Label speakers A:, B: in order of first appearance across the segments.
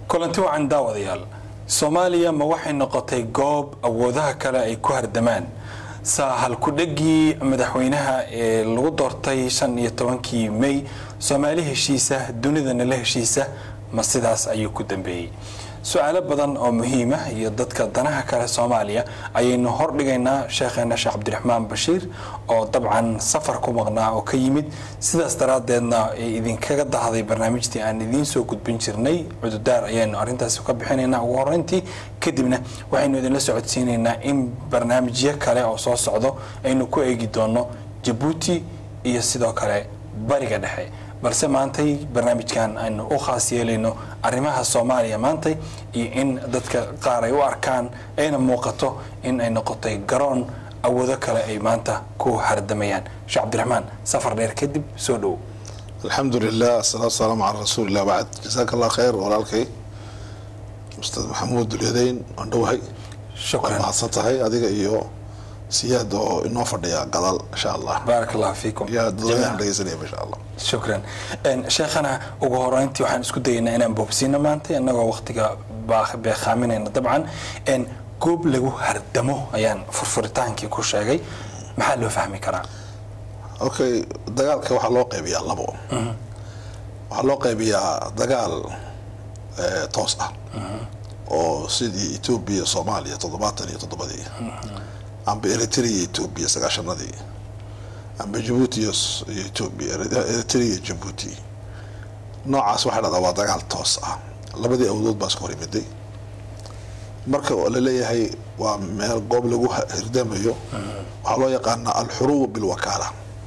A: kulanti wacan daawadayaal soomaaliya ma waxay noqotay goob awoodaha kale ay ku hardamaan saa halku-dhegii madaxweynaha ee lagu doortay shan iyo tobankii may soomaali heshiisa dunidana la heshiisa ma sidaas ayuu ku dambeeyey su-aalo badan oo muhiima iyo dadka danaha kale soomaaliya ayaynu hordhigaynaa sheekheena sheekh cabdiraxmaan bashiir oo dabcan safar ku maqnaa oo ka yimid sidaas daraaddeedna ay idinkaga dahday barnaamijtii aan idiin soo gudbin jirnay cududaar ayaynu arrintaasi ka bixinaynaa ugu horeyntii kadibna waxaynu idinla socodsiinaynaa in barnaamijyo kale oo soo socdo aynu ku eegi doono jabuuti iyo sidoo kale bariga dhexe balse maantay barnaamijkan aynu u khaas yeelayno arrimaha soomaaliya maantay iyo in dadka qaar ay u arkaan ayna muuqato in ay noqotay garoon awoodo kale ay maanta ku hardamayaan sheekh cabdiraxmaan safar dheer kadib soo dhow
B: alxamdu lilah asalaatu wasalaamu calaa rasuulilah bacd jasaaka allah khayr walaalkay ustaad maxamuud dulyadeyn waan dhowahay waad
A: shukran
B: mahadsan tahay adiga iyo siyaad oo inoo fadhiya gadaal insha allah
A: baarak allah fiikum
B: yaa dadweynahan
A: jamiican.
B: dhegeysanaya insha allah
A: shukran Een, sheekhana ugu horeyntii waxaan isku dayaynaa inaan boobsiino maanta innagoo waqtiga baa- beekhaaminayna dabcan Een, goob lagu hardamo ayaan furfuritaankii ku sheegay maxaa loo fahmi karaa
B: okay dagaalka waxaa loo qaybiyaa labo waxaa loo qaybiyaa dagaal eh, toos ah oo sidii etoobiya soomaaliya toddobaatan iyo toddobadii amba eritrea iyo etoobiya sagaashanadii amba jabuuti iyo s- iyo etoobiya eritrea iyo jabuuti noocaas waxaa dhahdaa waa dagaal toos ah labadii awdood baa iska hor yimiday marka oo la leeyahay waa meel goob lagu ha- hirdamayo waxaa loo yaqaanaa alxuruub bilwakaala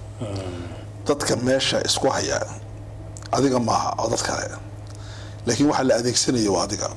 B: dadka meesha isku haya adiga maaha oo dad kale laakiin waxaa la adeegsanayo waa adiga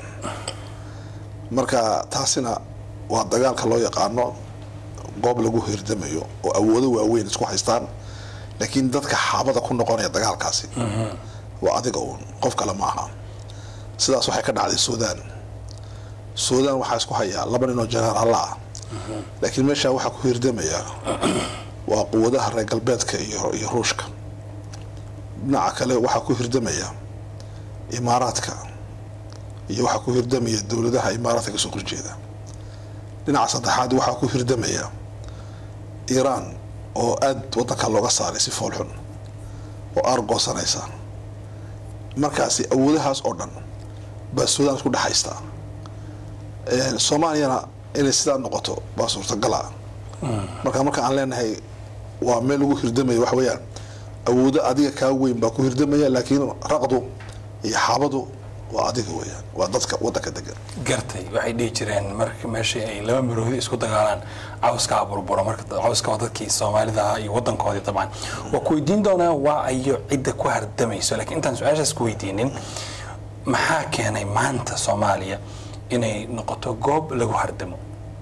B: marka taasina waa dagaalka loo yaqaano goob lagu hirdamayo oo awoodo waaweyn isku haystaan laakiin dadka xaabada ku noqonaya dagaalkaasi waa adiga uun qof kale ma aha sidaas waxay ka dhacday suudaan suudaan waxaa isku hayaa laba nin oo jeneraalla ah laakiin meesha waxaa ku hirdamaya waa quwadaha reer galbeedka iyo iyo ruushka dhinaca kale waxaa ku hirdamaya imaaraadka iyo waxaa ku hirdamaya dowladaha imaaraadka kasoo horjeeda dhinaca saddexaad waxaa ku hirdamaya iiraan oo aada wadanka looga saaray si foolxun oo aargoosanaysa markaasi awoodahaas oo dhan baa suudaan isku dhexaystaa Een, soomaaliyana inay sidaa noqoto baa suurtagala marka marka aan leenahay waa meel lagu hirdamaya waxa weeyaan awoodo adiga kaa weyn baa ku hirdamaya laakiin raqdu iyo xaabadu waa adiga weeyaan waa dadka wadanka degan
A: gartay waxay dhihi jireen marka meeshii ay laba maroodi isku dagaalaan cawskaa burburo marka cawska waa dadkii soomaalida ahaa iyo wadankoodii dabcan waa ku weydiin doonaa waa ayo cidda ku hardamayso laakiin intaan su-aashaas ku weydiinin maxaa keenay maanta soomaaliya inay noqoto goob lagu hardamo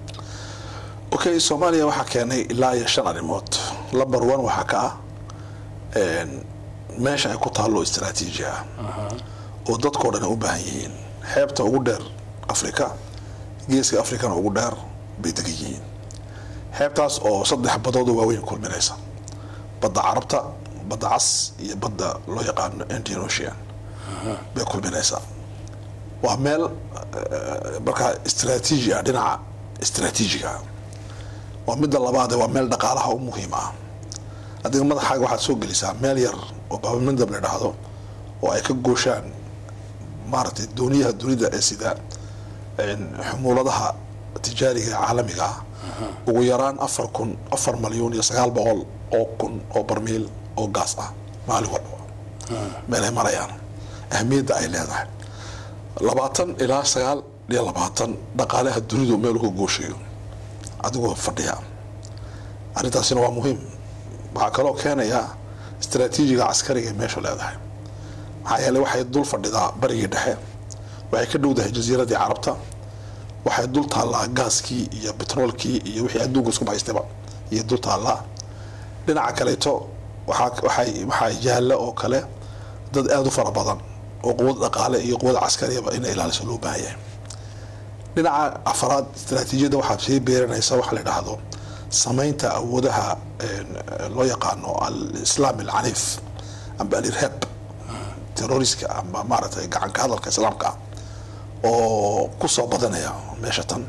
B: okay soomaaliya waxaa keenay ilaa iyo shan arrimood number one waxaa ka ah een, meesha ay ku taallo istaraatiiji ah oo dadkoo dhan ay u baahan yihiin xeebta ugu dheer afrika geeska afrikana ugu dheer bay degan yihiin xeebtaas oo saddex badood oo waaweyn kulminaysa badda carabta badda cas iyo badda loo yaqaano indian ocean bay kulminaysaa waa meel eh, markaa istaraatiiji ah dhinaca istaraatiijiga ah waa midda labaade waa meel dhaqaalaha u muhiim ah adiga madaxaaga waxaad soo gelisaa meel yar oo baabamindab la dhahdo oo ay ka gooshaan maaragtay dooniyaha dunida ee sida een, xumuuladaha tijaariga ee caalamiga ah ugu yaraan afar kun afar malyuun iyo sagaal boqol oo kun oo barmiil oo gaas ah maalin walba meel ay marayaan ahmiyadda ay leedahay labaatan ilaa sagaal iyo labaatan dhaqaalaha dunidu meel uga gooshayo adigoo fadhiya arrintaasina waa muhiim waxaa kaloo keenaya istaraatiijiga caskariga ee meeshu leedahay maxaa yeelay waxay dul fadhidaa barigii dhexe waxay ka dhowdahay jasiiradii carabta waxay dul taallaa gaaskii iyo betroolkii iyo wixii adduunka isku bahaystayba iyo dul taallaa dhinaca kaleeto waxaa waxay waxaa yaalla oo kale dad aada u fara badan oo quwad dhaqaale iyo quwad caskariyaba inay ilaaliso loo baahan yahay dhinaca afaraad istaraatiijiyadda waxaad sii beeranaysa waxa la dhahdo samaynta awoodaha een, loo yaqaano alislaam alcaniif amba alirhaab terroriska amba maaragtay gacanka hadalka islaamka ah oo ku soo badanaya meesha tan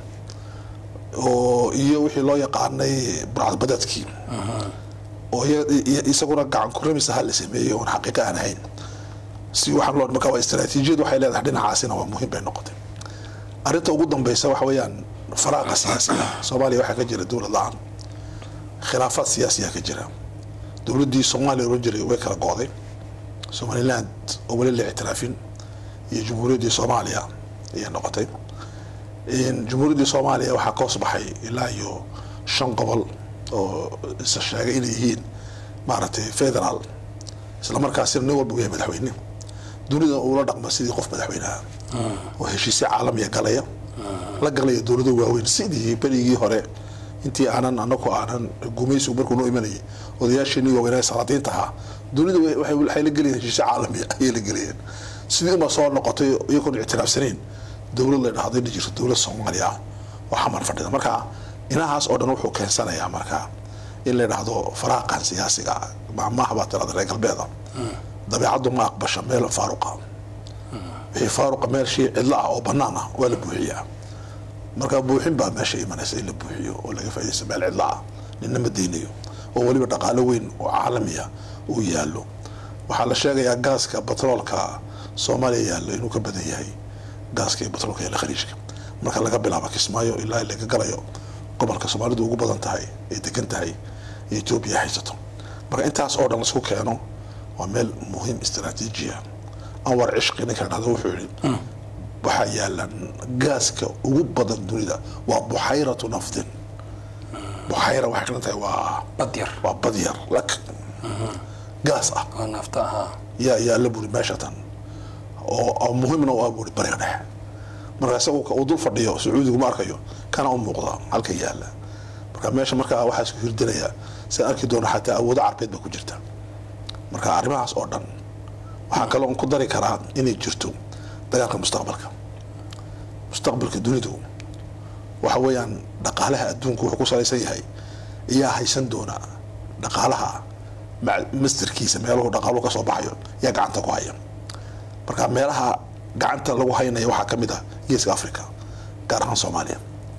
B: oo iyo wixii loo yaqaanay burcadbadeedkii oo iya- iya- isaguna gacan kuramis ahaa la sameeyey oon xaqiiqa aan ahayn si waxaan loo marka waa istaraatiijiyad waxay leedahay dhinacaasina waa muhiim bay noqotay arrinta ugu dambeysa waxa weeyaan faraaqa siyaasiga soomaaliya waxaa ka jira dowlad la-aan khilaafaad siyaasiya ka jira dowladdii soomaaliya oran jiray way kala go'day somaliland oo weli la ictiraafin iyo jumhuuriyaddii soomaaliya ayay noqotay In jumhuuriyaddii soomaaliya waxaa ka hoos baxay ilaa iyo shan gobol oo isa sheegay inay yihiin maaragtay federaal isla markaasina nin walba uu yahay madaxweyne dunida uula dhaqma sidii qof madaxweyneha oo heshiisyo caalamiya galaya la galaya dowlado waaweyn sidii berigii hore intii aanan anaku aanan gumaysigu markuu noo imanayay odayaasheenii waaweynaa salaadiinta ahaa dunida wa- waxay waxay la gelayeen heshiisyo caalamiya ayay la gelayeen sidii uma soo noqotay iyagoon ictiraafsanayn dowlad la dhahday la jirto dowlad soomaaliya ah oo xamar fadhida marka inahaas oo dhan wuxuu keensanayaa marka in la dhahdo faraaqan siyaasiga ah maamaha baa tirada reer galbeeda dabeecaddu ma aqbasha meel faaruqa wixii faaruqa meel shay cidlo ah oo bannaan ah waa la buuxiyaa marka buuxin baa meesha imanaysa in la buuxiyo oo laga faaidaysto meel cidlo ah ninna ma daynayo oo weliba dhaqaalo weyn oo caalamiya uu yaallo waxaa la sheegayaa gaaska batroolka soomaaliya yaallo inuu ka badan yahay gaaska iyo batroolka yaalla khaliijka marka laga bilaabo kismaayo ilaa laga galayo gobolka soomaalidu ugu badan tahay ay degan tahay ee etoobiya haysato marka intaas oo dhan laisku keeno waa meel muhiim istaraatiijiya anwar cishqi ninka dhahda wuxuu yidhi waxaa yaalan gaaska ugu badan dunida waa buxayratu nafdin buxayra waxay kalan tahay waa
A: badyar
B: waa badyar lak gaas ah
A: oo nafta ahaa
B: yaa yaalla buri meesha tan oo oo muhiimna u ah buri bariga dhexe marka isagu ka uu dul fadhiyo sacuudigu ma arkayo kana u muuqda halka yaalla marka meesha markaa waxaa isku hirdinaya si arki doono xataa awoodo carbeed ba ku jirta marka arrimahaas oo dhan waxaa kaloo ku dari karaa inay jirto dagaalka mustaqbalka mustaqbalka dunidu waxa weeyaan dhaqaalaha adduunku wuxuu ku salaysan yahay ayaa haysan doona dhaqaalaha ma- mastarkiisa meeluhu dhaqaaluhu ka soo baxayo yaa gacanta ku haya marka meelaha gacanta lagu haynaya waxaa ka mid ah geeska africa gaar ahaan soomaaliya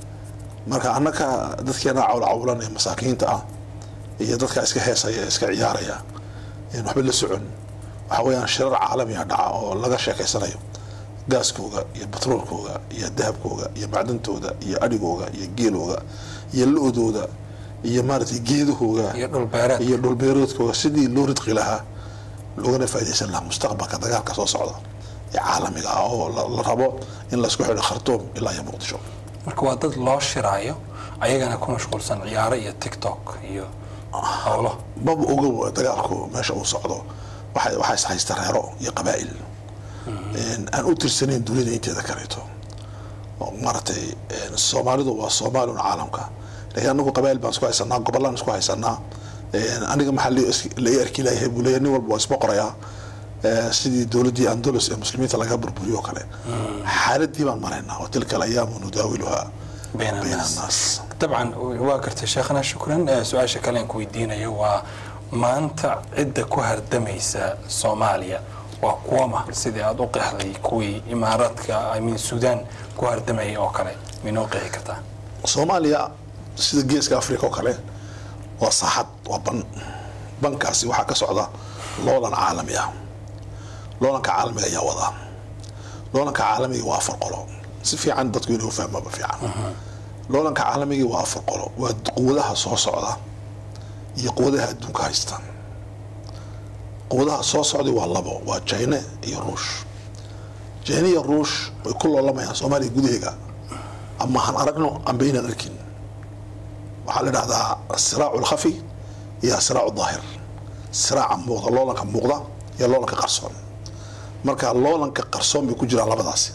B: marka annaka dadkeena cawlcawlan ee masaakiinta ah iyo dadka iska heesaya ee iska ciyaaraya een waxba la socon waxa weeyaan shirar caalamiya dhaca oo laga sheekeysanayo gaaskooga iyo batroolkooga iyo dahabkooga iyo macdantooda iyo adhigooga iyo geelooga iyo lo-dooda iyo maaragtay geedahooga
A: iyo dhul beereed
B: iyo dhulbeeroodkooda sidii loo ridqi lahaa loogana faaidaysan lahaa mustaqbalka dagaalka soo socda ee caalamiga ah oo la la rabo in laisku xidho khartoum ilaa iyo muqdisho
A: marka waa dad loo shiraayo ayagana ku mashquulsan ciyaaro iyo tiktok iyo howlo
B: maba ogow dagaalku meesha uu socdo waxay waxaa is haysta reero iyo qabaa'il Een, aan u tirsanayn dunida inteeda kaleeto oo maaragtay een, soomaalidu waa soomaalun caalamka laakiin anagu qabaa'il baan isku haysanaa gobollaan isku haysanaa Een, aniga maxaa la is- la i arki layahay buu leeyahay nin walba waa isma qorayaa Ee, sidii dowladdii andalus ee muslimiinta laga burburiyo oo kale xaaladii baan maraynaa oo tilka alayaamu nudaawiluhaa
A: bayna
B: bayna
A: annaas
B: annaas
A: dabcan waa gartay sheekhana shukran Eh, su-aasha kale aan ku weydiinayo waa maanta cidda ku hardamaysa soomaaliya waa kuwama sidii aada u qeexday kuwii imaaraadka amin suudaan ku hardamayay oo kale minoo qeexi kartaa
B: soomaaliya sida geeska africa oo kale waa saaxad waa ban bankaasi waxaa ka socda loolan caalami ah loolanka caalamiga ayaa wadaa loolanka caalamiga waa afar qolo si fiican dadku inuu fahmaba fiican loolanka caalamiga waa afar qolo waa quwadaha soo socda iyo quwadaha adduunka haysta quwadaha soo socday waa labo waa china iyo ruush china iyo ruush way ku loolamayaan soomaaliya gudaheega ama han aragno amba inaan arkin waxaa la dhahdaa asiraacu alkhafi iyo asiraacu daahir siraaca muuqda loolanka muuqda iyo loolanka qarsoon marka loolanka qarsoon bay ku jiraan labadaasi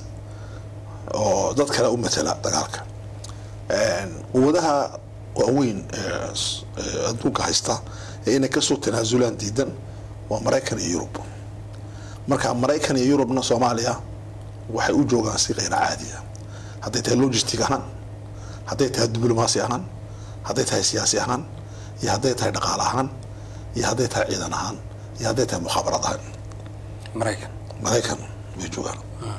B: oo dad kale u matala dagaalka Een, quwadaha waaweyn ee s- ee adduunka haysta ee inay kasoo tanaasulaan diidan waa maraykan iyo yurub marka maraykan iyo yurubna soomaaliya waxay u joogaan si kayr caadi ah hadday tahay logistic ahaan hadday tahay diblomaasi ahaan hadday tahay siyaasi ahaan iyo hadday tahay dhaqaale ahaan iyo hadday tahay ciidan ahaan iyo hadday tahay mukhabarad ahaan
A: maraykan
B: maraykan way joogaan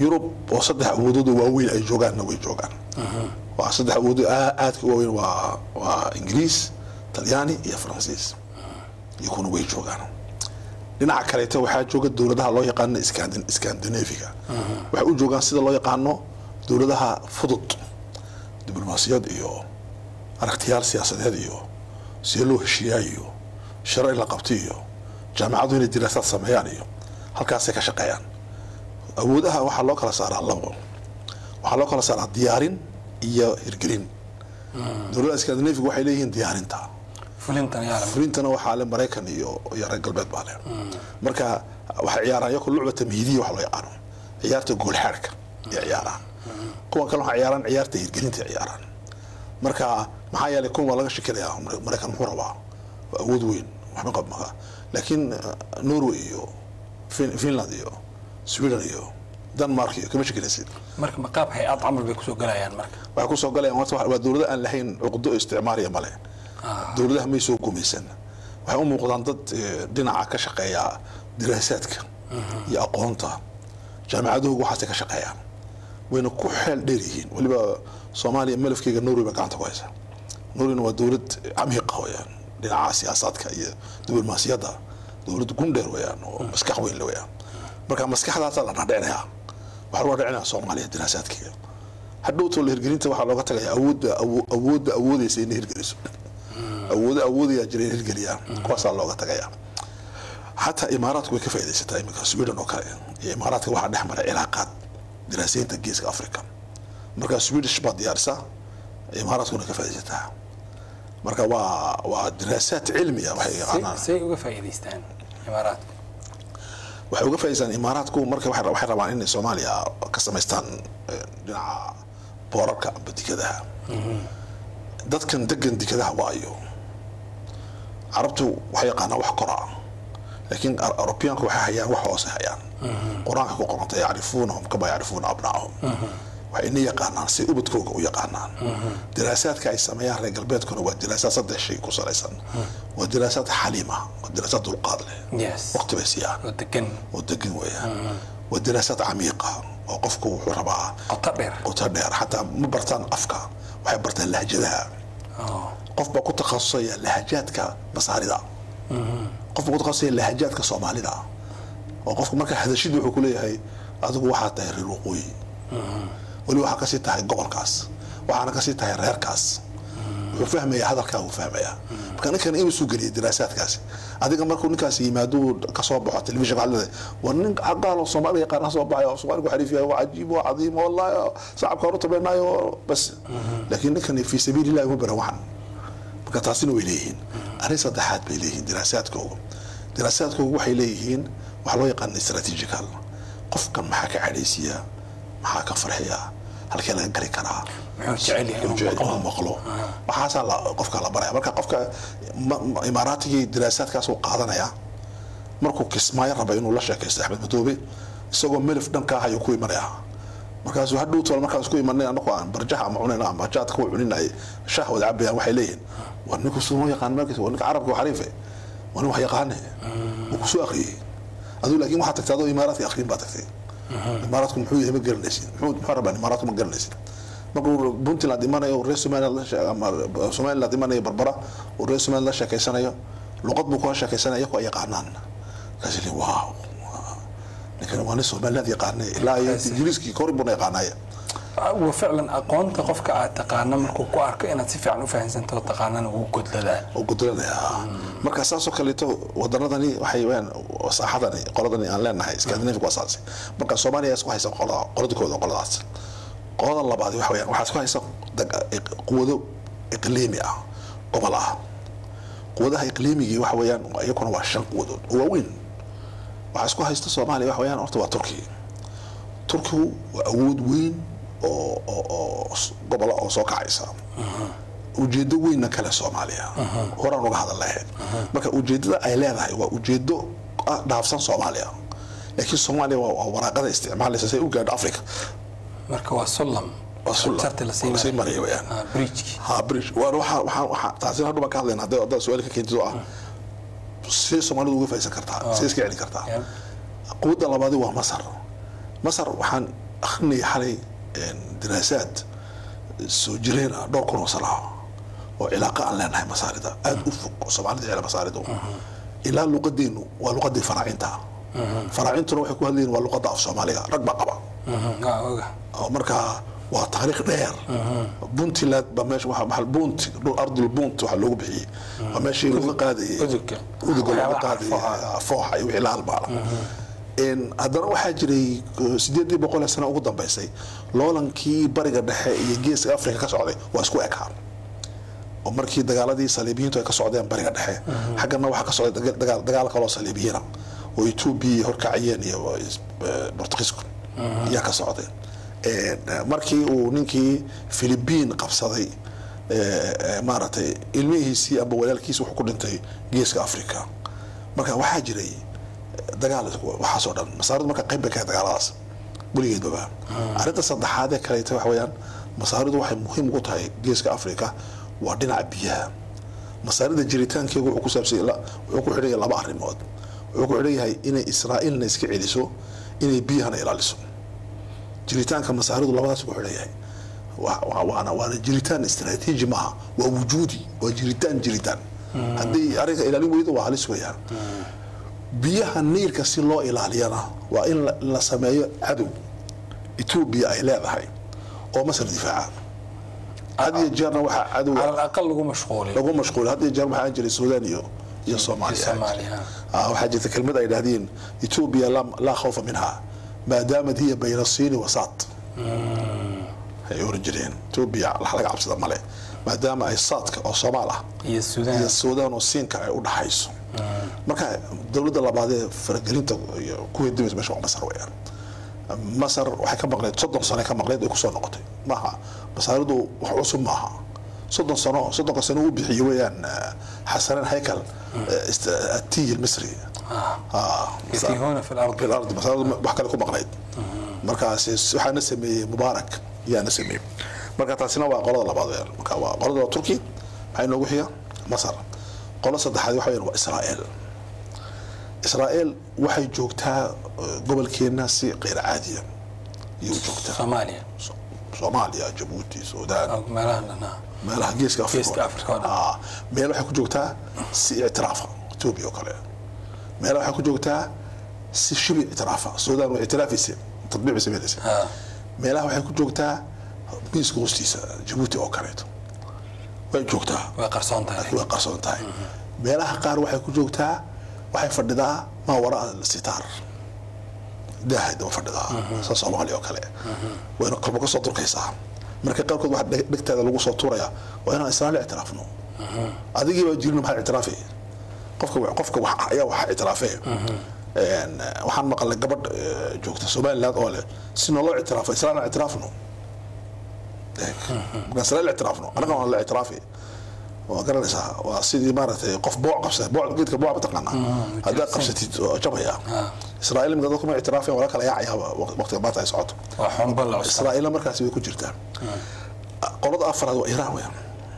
B: yurub oo saddex awoodooda waaweyn ay joogaanna way joogaan waa saddex awoodo aa- aadka u waaweyn waa waa ingiriis talyaani iyo faransiis iyo kuna way joogaan dhinaca kaleeto waxaa jooga dowladaha loo yaqaano Scandin- scandinaviga waxay u joogaan sida loo yaqaano dowladaha fudud diblomaasiyad iyo aragtiyaal siyaasadeed iyo see loo heshiiyaa iyo shiro in la qabto iyo jaamacadu inay diraasaad sameeyaan iyo halkaasay ka shaqeeyaan awoodaha waxaa loo kala saaraa labo waxaa loo kala saaraa diyaarin iyo hirgelin dowladaha scandinaviga waxay leeyihiin diyaarinta
A: fulintan yaa leh.
B: fulintana waxaa le maraykan iyo iyo reer galbeed baa leh marka waxay ciyaaraan yako lucba tamhiidiya wax loo yaqaano ciyaarta goolxaadhka ay ciyaaraan kuwan kale waxay ciyaaraan ciyaarta hirgelinta ay ciyaaraan marka maxaa yeelay kuwan waa laga shekinayaa maraykan muxuu rabaa waa awood weyn waxba qab maka laakiin eh, norway iyo Fin- finland iyo sweden iyo denmark iyo kama shekinaysid
A: marka maqaab hay-ad camal bay kusoo galayaan marka
B: waxay kusoo galayaan horta waa dowlado aan lahayn cuqdo isticmaariya male dowladaha may soo gumaysan waxay u muuqdaan dad eh, dhinaca ka shaqeeya diraasaadka iyo aqoonta jaamacaduhu waxaasay ka shaqeeyaan wayna ku xeel dheer yihiin weliba soomaaliya malafkeyga norway ba gacanta ku haysa norwayna waa dowlad camiiqa weyaan dhinaca siyaasaadka iyo diblomaasiyadda dowlad gundheer weyaan oo maskax weyn le weyaan marka maskaxdaasaa la dhadhicinayaa waxaa lagu dhadhicinaya soomaaliya diraasaadkeeda hadhowtoo la hirgelinta waxaa looga tagaya awoodda awo- awoodda awoodeysa inay hirgeliso awoodo awoodaya jira in hirgeliyaan kuwaasaa looga tagaya xataa imaaraadku way ka faaidaysataa iminka sweden oo kale iyo imaaraadka waxaa dhex mara cilaaqaad diraasaynta geeska africa marka swedish baa diyaarisa imaaraadkuna ka faaidaysataa marka waa waa diraasaad cilmi ah waxay
A: say
B: yaqaanaan
A: say uga faa'iidaystaan imaaraadka
B: waxay uga faa'idaystaan imaaraadku marka waxay waxay rabaan inay soomaaliya ka samaystaan eh, dhinaca boorarka amba dikadaha dadkan degan dikadaha waayo carabtu waxay yaqaanaan wax kora laakiin Ar- Europeanku waxay hayaan wax hoose hayaan qur-aanka ku qoranta yacrifuunahum kama yacrifuuna abnaahum waxay ina yaqaanaan si ubadkooga u yaqaanaan diraasaadka ay sameeyaan reer galbeedkuna waa diraasaad saddex shay ku salaysan waa diraasaad xaliima waa diraasaad dulqaad leh
A: yes
B: waqti bay siiyaan
A: oo degan
B: oo degan weeyaan waa diraasaad camiiqa oo qofku wuxuu rabaa
A: qoto dheer
B: qoto dheer xataa ma bartaan afka waxay bartaan lahjadaha
A: oo
B: qof baa ku takhasusaya lahajaadka masaarida qof baa ku takhasusaya lahajaadka soomaalida oo qofku markaa hadashid wuxuu ku leeyahay adigu waxaa tahay reer waqooyi weli waxaa kasii tahay gobolkaas waxaana kasii tahay reerkaas wuxuu fahmaya hadalkaa uu fahmaya marka ninkan inuu soo geliya diraasaadkaasi adiga markuu ninkaas yimaado kasoo baxo telefishinka waxaad leedahay war nin xaqaalo soomaaliga yaqaana soo baxay oo soomaaligu xariif yahay waa cajiib waa cadiim wallahi shacabka horu tabeynaayo bas laakiin ninkan fi sabiilillahi uma baran waxan marka taasina way leeyihiin arrin saddexaad bay leeyihiin diraasaadkooga diraasaadkooga waxay leeyihiin waxaa loo yaqaan strategical qofkan maxaa ka cadhaysiya maxaa ka farxiya halkee laga gari karaa
A: muxuu jecel yahay inuu
B: jecel
A: maqlo
B: inuu maqlo waxaasaa la- qofka la baraya marka qofka ma- ma- imaaraatigii diraasaadkaas uu qaadanaya markuu kismaayo raba inuu la sheekaysto axmed madoobe isagoo melif dhanka ah ayuu ku imanaya markaasuu hadhow tol markaas ku imanay anagoo aan barjaha ama cunayna ama jaadka ku cuninay shaah wada cabayaan waxay leeyihin waa ninku suma yaqaan markiisa waa ninka carabka waa xariife waa nin wax yaqaane wuu kusoo akhriyey aduu laakiin waxaa tagtay adoo imaaraadka akhriin baa tagtay imaaraadku muxuu yahay ma garanaysid muxuu muxuu rabaa imaaraadku ma garanaysid markuu puntland imanayo reer somaliland la shee- ama somaliland imanayo barbara uu reer somaliland la sheekeysanayo luqad buu kula sheekeysanaya ku ay yaqaanaan markaas li waaw ninkan waa nin somaliland yaqaanay ilaa iyo ingiriiskii kori buuna yaqaanaya
A: wa ficlan aqoonta qofka aad taqaana markuu ku arko inaad si fiican u fahansanto oo taqaanana wuu godladaa
B: oo gudranaya marka saasoo kaleeto wadanadani waxay weyaan saaxadani qoladani aan leenahay scandinavic waa saas marka soomaaliya isku haysa qolada qoladkooda qoladaas qolada labaad waxa weyaan waxaa isku haysa dag- iq- quwado iqliimi ah gobol ah quwadaha iqliimigii waxa weeyaan iyakuna waa shan quwadood oo waaweyn waxaa isku haysta soomaaliya waxa weeyaan horta waa turkiga turkigu waa awood weyn oo oo oo s- gobola oo soo kacaysa ujeedo weynna kale soomaaliya horaan uga hadal lahayd marka ujeedada ay leedahay waa ujeedo ah dhaafsan soomaaliya laakiin soomaaliya waa waa waraaqada isticmaalaysa si ay u gaadho africa
A: marka waa sulam
B: Waa sulam.
A: jarti
B: Waa lasii maraya weyaan.
A: bridgeki
B: ha bridge waan waxaa waxaa waxaa taasina hadhu baan ka hadlayna hadday haddaad su-aal ka keentid oo ah see soomaalidu uga faa'iidsan kartaa see iska celin kartaa
A: Yeah.
B: quwadda labaadi waa masar masar waxaan akhrinaya xalay daraasaad soo jireen ah dhowr kun oo sano ah oo cilaaqa aan leenahay masaarida aada u fog oo soomaalida jecla masaaridu ilaa luqadeenu waa luqadii faraacinta faraacintuna waxay ku hadlayiin waa luqadda af soomaaliga rag baa qaba oo markaa waa taariikh dheer puntland baa meesha waxa maxal bunt dhul ardul bunt waxaa loogu bixiyey waa meeshii laga qaadayay
A: Udugga.
B: uduga laga
A: Waxyaabaha
B: qaadayay
A: fooxa.
B: fooxa iyo wixii la halmaala haddana waxaa jiray sideedii boqol ee sano ugu dambeysay loolankii bariga dhexe iyo geeska afrika ka socday waa isku ekaa oo markii dagaaladii saliibiyiintu ay ka socdeen bariga dhexe xaggana waxaa ka socday daga- dagaal dagaal kaloo saliibiyiina oo etoobiya horkacayeen iyo eh, bortugiisku ayaa ka socday Eh, markii uu ninkii philibiin qabsaday eh, eh, maaragtay ilmihiisii amba walaalkiisi wuxuu ku dhintay geeska africa marka waxaa jiray dagaal waxaasoo dhan masaaridu marka qayb bay kahay dagaaladaas weligeedbaba arrinta saddexaad ee kaleeta waxa weeyaan masaaridu waxay muhiim ugu tahay geeska africa waa dhinaca biyaha masaarida jiritaankeegu wuxuu ku saabsan wuxuu ku xidhan yahay laba arrimood wuxuu ku xidhan yahay inay israa'iilna iska celiso inay biyahana ilaaliso jiritaanka masaaridu labadaas ku xidhan yahay Wa- wa- waana waana jiritaan istaraatiiji maaha waa wujuudi waa jiritaan jiritaan haddii arrinka ilaalin weydo waa halis weeyaan biyaha niilka si loo ilaaliyana waa in la- la sameeyo cadow etoobiya ay leedahay oo masar difaaca had iyo jeerna waxaa cadow
A: على الأقل lagu mashquulin
B: lagu mashquul had iyo jeer waxaa jiray suudaan iyo iyo soomaaliya
A: Soomaaliya.
B: Ah, waxaa jirta kelmad ay dhahdeen etoobiya laa- laa khawfa minha maadaamat hiya bayna siini wasaat ay oran jireen etoobiya wax laga cabsada male maadaama ay saadka oo soomaal ah
A: iyo
B: iyo
A: Suudaan
B: suudaan oo siinka ay u dhaxayso marka dowladda labaad ee faragelinta iyo ku hedimaysa meesha waa masar weeyaan masar waxay ka maqleed soddon sano ka maqleed ay kusoo noqotay maaha masaaridu wax cusub maaha soddon sano soddonka sano uu bixiyey weeyaan eh, xasaneen haykal eh, ist- atiyi almisri Ah,
A: يتيهون في الأرض
B: في الارض masaaridu wax kale ku maqleyd markaas waxaana sameeyey mubaarak yaana sameeyey marka taasina waa qolada labaad weeyaan marka waa qolada waa turki maxay noogu xiga masar qolo saddexaad waxa weeyaan waa israa'iil israa'iil waxay joogtaa eh, gobolkeena si qeyr caadiya ayay u joogtaa
A: Soomaaliya
B: So- soomaaliya jabuuti suudaan
A: oo meelahan dhanaa
B: meelaha geeska afrika
A: Geeska Afrika oo dhan.
B: Ah, meel waxay ku joogtaa si ictiraafa etoobiya oo kale meel waxay ku joogtaa si shibi ictiraafa suudaan way ictiraafaysa tadbiic bay samaynaysa
A: Ah.
B: meelaha waxay ku joogtaa miiska hoostiisa jabuuti oo kaleeto way joogtaa
A: way qarsoon tahay
B: way qarsoon tahay meelaha qaar waxay ku joogtaa waxay fadhidaa maa waraa sitaar daahay daba fadhidaa sa soomaaliya oo kale wayna kolba ka soo durkaysaa marka qaarkood waxa dheg- dhegteeda lagu soo tuuraya waa inaan israa'iil ictiraafno adigii baa jirin maxaa ictiraafi qofka wa- qofka wax ayaa waxa ictiraafee Een, eh, waxaan maqalnay gabadh eh, joogta somaliland oo leh si naloo ictiraafo israa'iil aan ictiraafno markaan israa'iil ictiraafno annaga waan la ictiraafi waa garanaysaa waa sidii maaragtay qof booc qabsada booc geedka booc mataqaanaa haddaad qabsatid oo jabaya israa'iil imika dadku ma ictiraafeen wala kala yaacayaaba waqtiga maanta ay socoto
A: waa xunba la cusub
B: israa'iilna markaasi way ku jirtaa qolada afraad waa iiraan weeyaan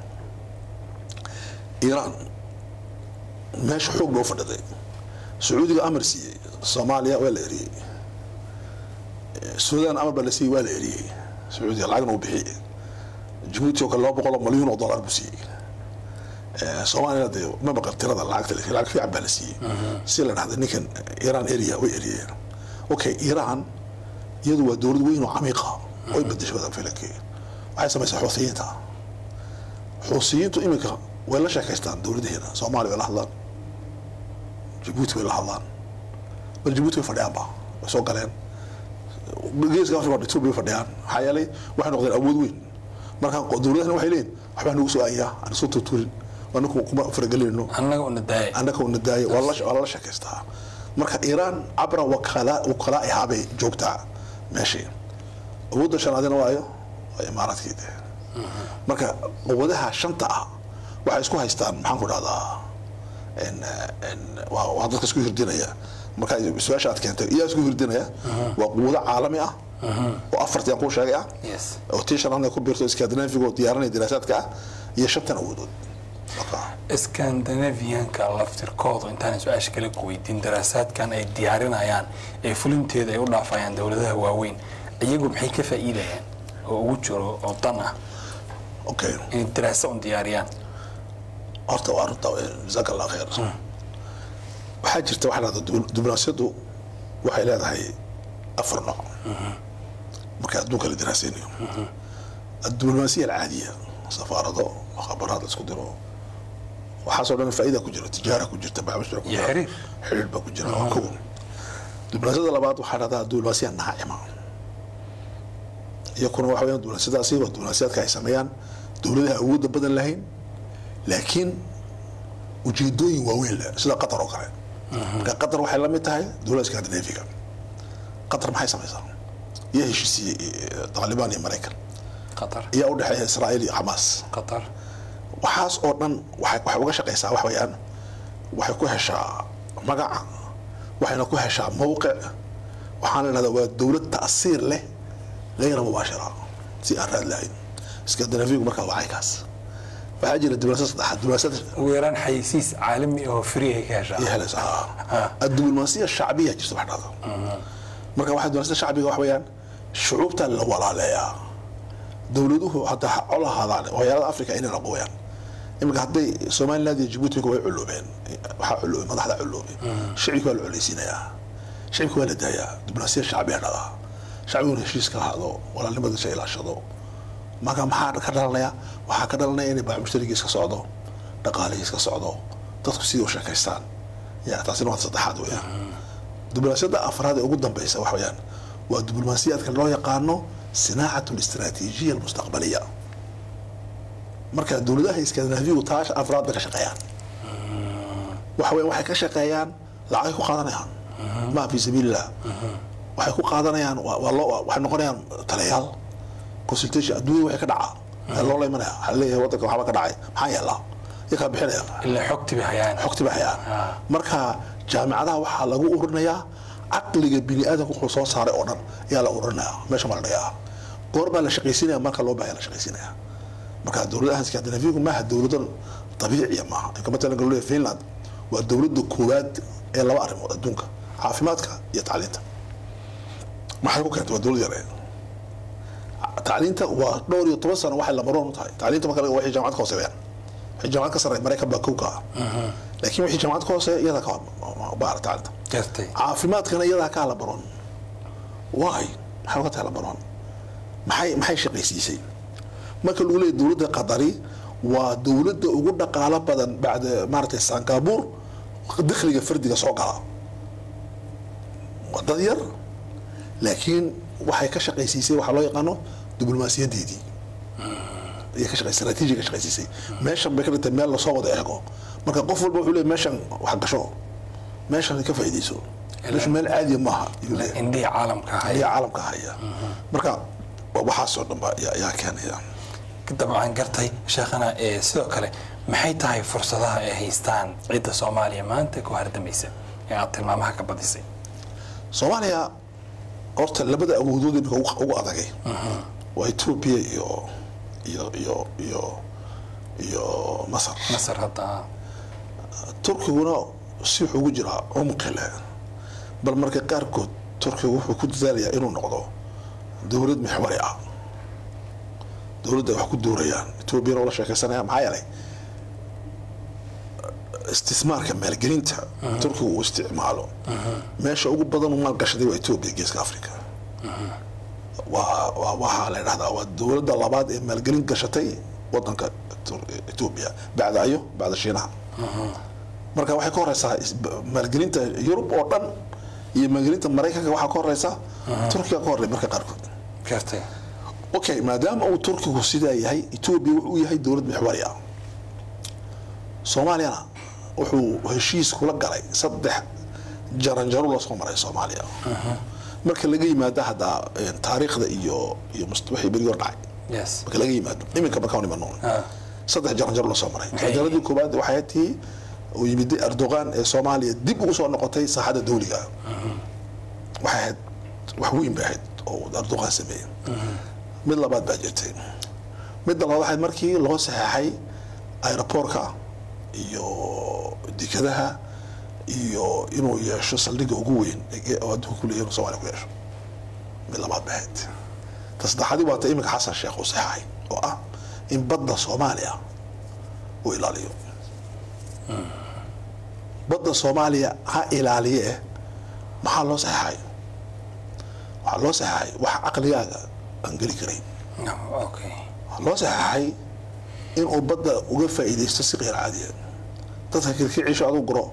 B: iiraan meesha xoog baa u fadhiday sacuudiga amar siiyey soomaaliya waa la eriyey suudaan amar baa la siiyey waa la eriyey sacuudiga lacagna uu bixiyey jabuuti oo kale laba boqol oo malyuun oo dollar buu siiyey Eh, soomaaliyana dee ma maqan tirada lacagta laakiin lacag fiican baa la siiyey si la dhahda ninkan iiraan eriya way eriyeen okay iiraan iyadu waa dowlad weyn oo camiiqa way bedeshay wadan filankii waxay samaysaa xuusiyiinta xuusiyiintu iminka way la sheekaystaan dowladaheena soomaaliya way la hadlaan jabuuti way la hadlaan bal jabuuti way fadhiyaanba way soo galeen geeska afrika oo ethiopia way fadhiyaan maxaa yeelay waxay noqdeen awood weyn marka dowladahana waxay leeyihin waxbaa nagu soo aayaa aan soo tuturin anaku kuma faragelinayno
A: annaga una daaya
B: annaka una daaya waa la- waa lala sheekaystaa marka iiraan cabra wakala wakalaa'ihaa bay joogtaa meeshii awoodda shanaadina waayo waa imaaraadkii dee marka quwadaha shanta ah waxay isku haystaan maxaan ku dhahdaa en- en- waa waa dadka isku hirdinaya marka su-aasha aad keentay iyaa isku hirdinaya waa quwado caalami ah oo afartii aan kuu sheegay ah
A: yes
B: oo tii shanaadna ku biirto skandinaafiga oo diyaarinaya diraasaadka ah iyo shantan awoodood marka
A: skandinavianka laftirkoodu intaan su-aasha kale ku weydiin daraasaadkan ay diyaarinayaan ee fulinteeda ay u dhaafayaan dowladaha waaweyn iyagu maxay ka faa'iidayaan oo ugu jiro oo dan ah
B: okay
A: inay daraasa un diyaariyaan
B: horta waa runta jazaaka allah khayr waxaa jirta waxaa dhahda diblomaasiyaddu waxay leedahay afar nooc marka adduunka la daraasaynayo الدبلوماسية العادية سفارة مخابرات اسكو ديرو waxaasoo dhan faa'iida ku jira tijaara ku jirta bacmushra ku
A: Iyo
B: jira
A: xiriir.
B: xiriir baa ku jira waa kow diblomaasiyada labaad waxaa dhahdaa diblomaasiya naacima iyakuna waxa weyaan diblomaasiyadaasi waa diblomaasiyaadka ay sameeyaan dowladaha awoodda badan lahayn laakiin ujeedooyin waaweyn leh sida qatar oo kale marka qatar waxay la mid tahay dowladda skandinaafiga qatar maxay samaysaa iyo heshiisiiyey taalibaan iyo maraykan
A: qatar
B: ayaa u dhexeeya israa'iil iyo xamaas
A: qatar
B: waxaas oo dhan waxay waxay uga shaqaysaa wax weeyaan waxay ku heshaa magac waxayna ku heshaa mowqic waxaana la dhahdaa waa dowlad ta'siir leh gayra mubaashira si aan raad lahayn skandinaafigu markaa waa caykaas waxaa jira diblomaasiyad saddexaad diblomaasiyad
A: ugu yaraan xayisiis caalami ah oo free ay ka heshaa
B: iyo helaysaa الدبلوماسيه الشعبيه jirta wax dhahda marka waxaa diblomaasiyada shacbiga wax weeyaan shucuubta la walaaleeyaa dowladuhu hadda ha col ahaadaan hoyaalada africa inay laqooyaan iminka hadday somaliland iyo jibuuti way culoobeen waxaa culoobay madaxda culoobay shicibka waa la coleysiinayaa shicibka waa la daayaa diblomaasiya shacbiga dhada shacbiguna heshiis ka ahaado walaalnimadiisa ilaashado marka maxaa ka dhalanaya waxaa ka dhalanaya inay baac mushtarigiis ka socdo dhaqaalihiis ka socdo dadku sidii u sheekaystaan ya taasina waa saddexaad weeyaan diblomaasiyadda afraad ee ugu dambeysa wax weeyaan waa diblomaasiyaadka loo yaqaano sinaacat الاستراتيجية المستقبلية marka dowladaha iskandinaafigu taasha afraad bay ka shaqeeyaan waxa weya waxay ka shaqeeyaan lacagay ku qaadanayaan ma fi sabiilillah waxay ku qaadanayaan waa waa loo waxay noqonayaan taliyaal consultation adduunya waxay ka dhacaa waxaa loo laymanaya waxaa leeyahay waddanka waxba ka dhacay maxaa yeelaa iyakaa bixinaya
A: ilaa xogti bay hayaan
B: xogti bay hayaan marka jaamicadaha waxaa lagu ururinayaa caqliga bini aadamka wuxuu soo saaray oo dhan ayaa la ururinayaa meesha baa la dhigaa goor baa la shaqaysiinaya marka loo baahaya la shaqaysiinaya marka dowladaha skandinaafiyagu maaha dowladan dabiiciya maaha inka matalan galolea finland waa dowladda koowaad ee laba arrimood adduunka caafimaadka iyo tacliinta maxay ku keentay waa dowlad yare tacliinta waa dhowr iyo toban sano waxay lamaroon u tahay tacliinta marka laga waxay jaamacad ka hooseeyaan waxay jaamacad ka sarreeya maraykan baa kow ka ah laakiin wixii jaamacad ka hooseeya iyadaa ka baara tacliinta
A: gartay
B: caafimaadkana iyadaa ka labaroon waay maxay uga tahay labaroon maxay maxay shaqaysiisay marka lagu leeyahy dowladda qadari waa dowladda ugu dhaqaalo badan bacda maaragtay sangabuur dakhliga fardiga soo gala waa dad yar laakiin waxay ka shaqaysiisay waxaa loo yaqaano diblomaasiyadeedii ayay ka shaqay istaraatiiji ka shaqaysiisay meeshan bay ka dhigtay meel lasoo wada eego marka qof walba wuxuu leeyahy meeshan wax gasho meeshan ka faa'iidayso meeshu meel caadiya maaha ayuu leeyahay
A: indhihii caalamka haya
B: ayaa caalamka haya marka waa waxaasoo dhan ba ayaa ayaa keenaya
A: dabcan gartay sheekhana ee sidoo kale maxay tahay fursadaha ay haystaan cidda soomaaliya maanta ku hardamaysa ee aad tilmaamaha ka badisay
B: soomaaliya horta labada awoodood imika ugu ugu adagay waa etoobiya iyo iyo iyo iyo iyo masar
A: masar hadda
B: turkiguna si wuxuu ugu jiraa cumqi leh bal marka qaarkood turkigu wuxuu ku dadaalayaa inuu noqdo dowlad mixwari ah dowladda ay wax ku doorayaan etoobiyana ula sheekaysanaya maxaa yeelay istismaarka maalgelinta turkigu uu isticmaalo meesha ugu badan uu maalgashaday waa etoobiya geeska africa waa waa waxaa la dhahdaa waa dowladda labaad ee maalgelin gashatay wadanka Tur- etoobiya bacda ayo bacda shiinaha marka waxay ka horeysaa is- maalgelinta yurub oo dhan iyo maalgelinta maraykanka waxaa ka horeysa turkiga ka horey marka qaarkood
A: gartay
B: okay maadaama uu turkigu sidaa yahay etoobiya wuxuu yahay dowlad mixwari ah soomaaliyana wuxuu heshiis kula galay saddex jaranjaro la soo maray soomaaliya marka laga yimaado haddaa eh, taariikhda iyo iyo must- wixii berigi hor dhacay
A: yes
B: marka laga yimaado iminka markaan imano
A: Ah.
B: saddex jaranjaro la soo maray
A: Maxay
B: jaranjaradii koowaad waxay tii uu yimid erdogan ee soomaaliya dib ugu soo noqotay saaxadda dawliga waxay ahayd wax weyn bay ahayd oo erdogan sameeyey mid labaad baa jirtay midda labaad waxayd markii loo saxeexay aeroboortka iyo dekadaha iyo inuu yeesho saldhigga ugu weyn ee- oo adduunka ku leeyahay inuu soomaaliya ku yeesho mid labaad bahayd ta saddexaadii waa ta iminka xasan sheekh uu saxaxay oo ah in badda soomaaliya uu ilaaliyo badda soomaaliya ha ilaaliye eh maxaa loo saxaxay waxaa loo saxaxay wax caqligaaga aan geli karayn
A: okay
B: waxaa loo saxaxay inuu badda uga faa'iidaysto si qeyr caadiya dadka kirkiciisha aduu guro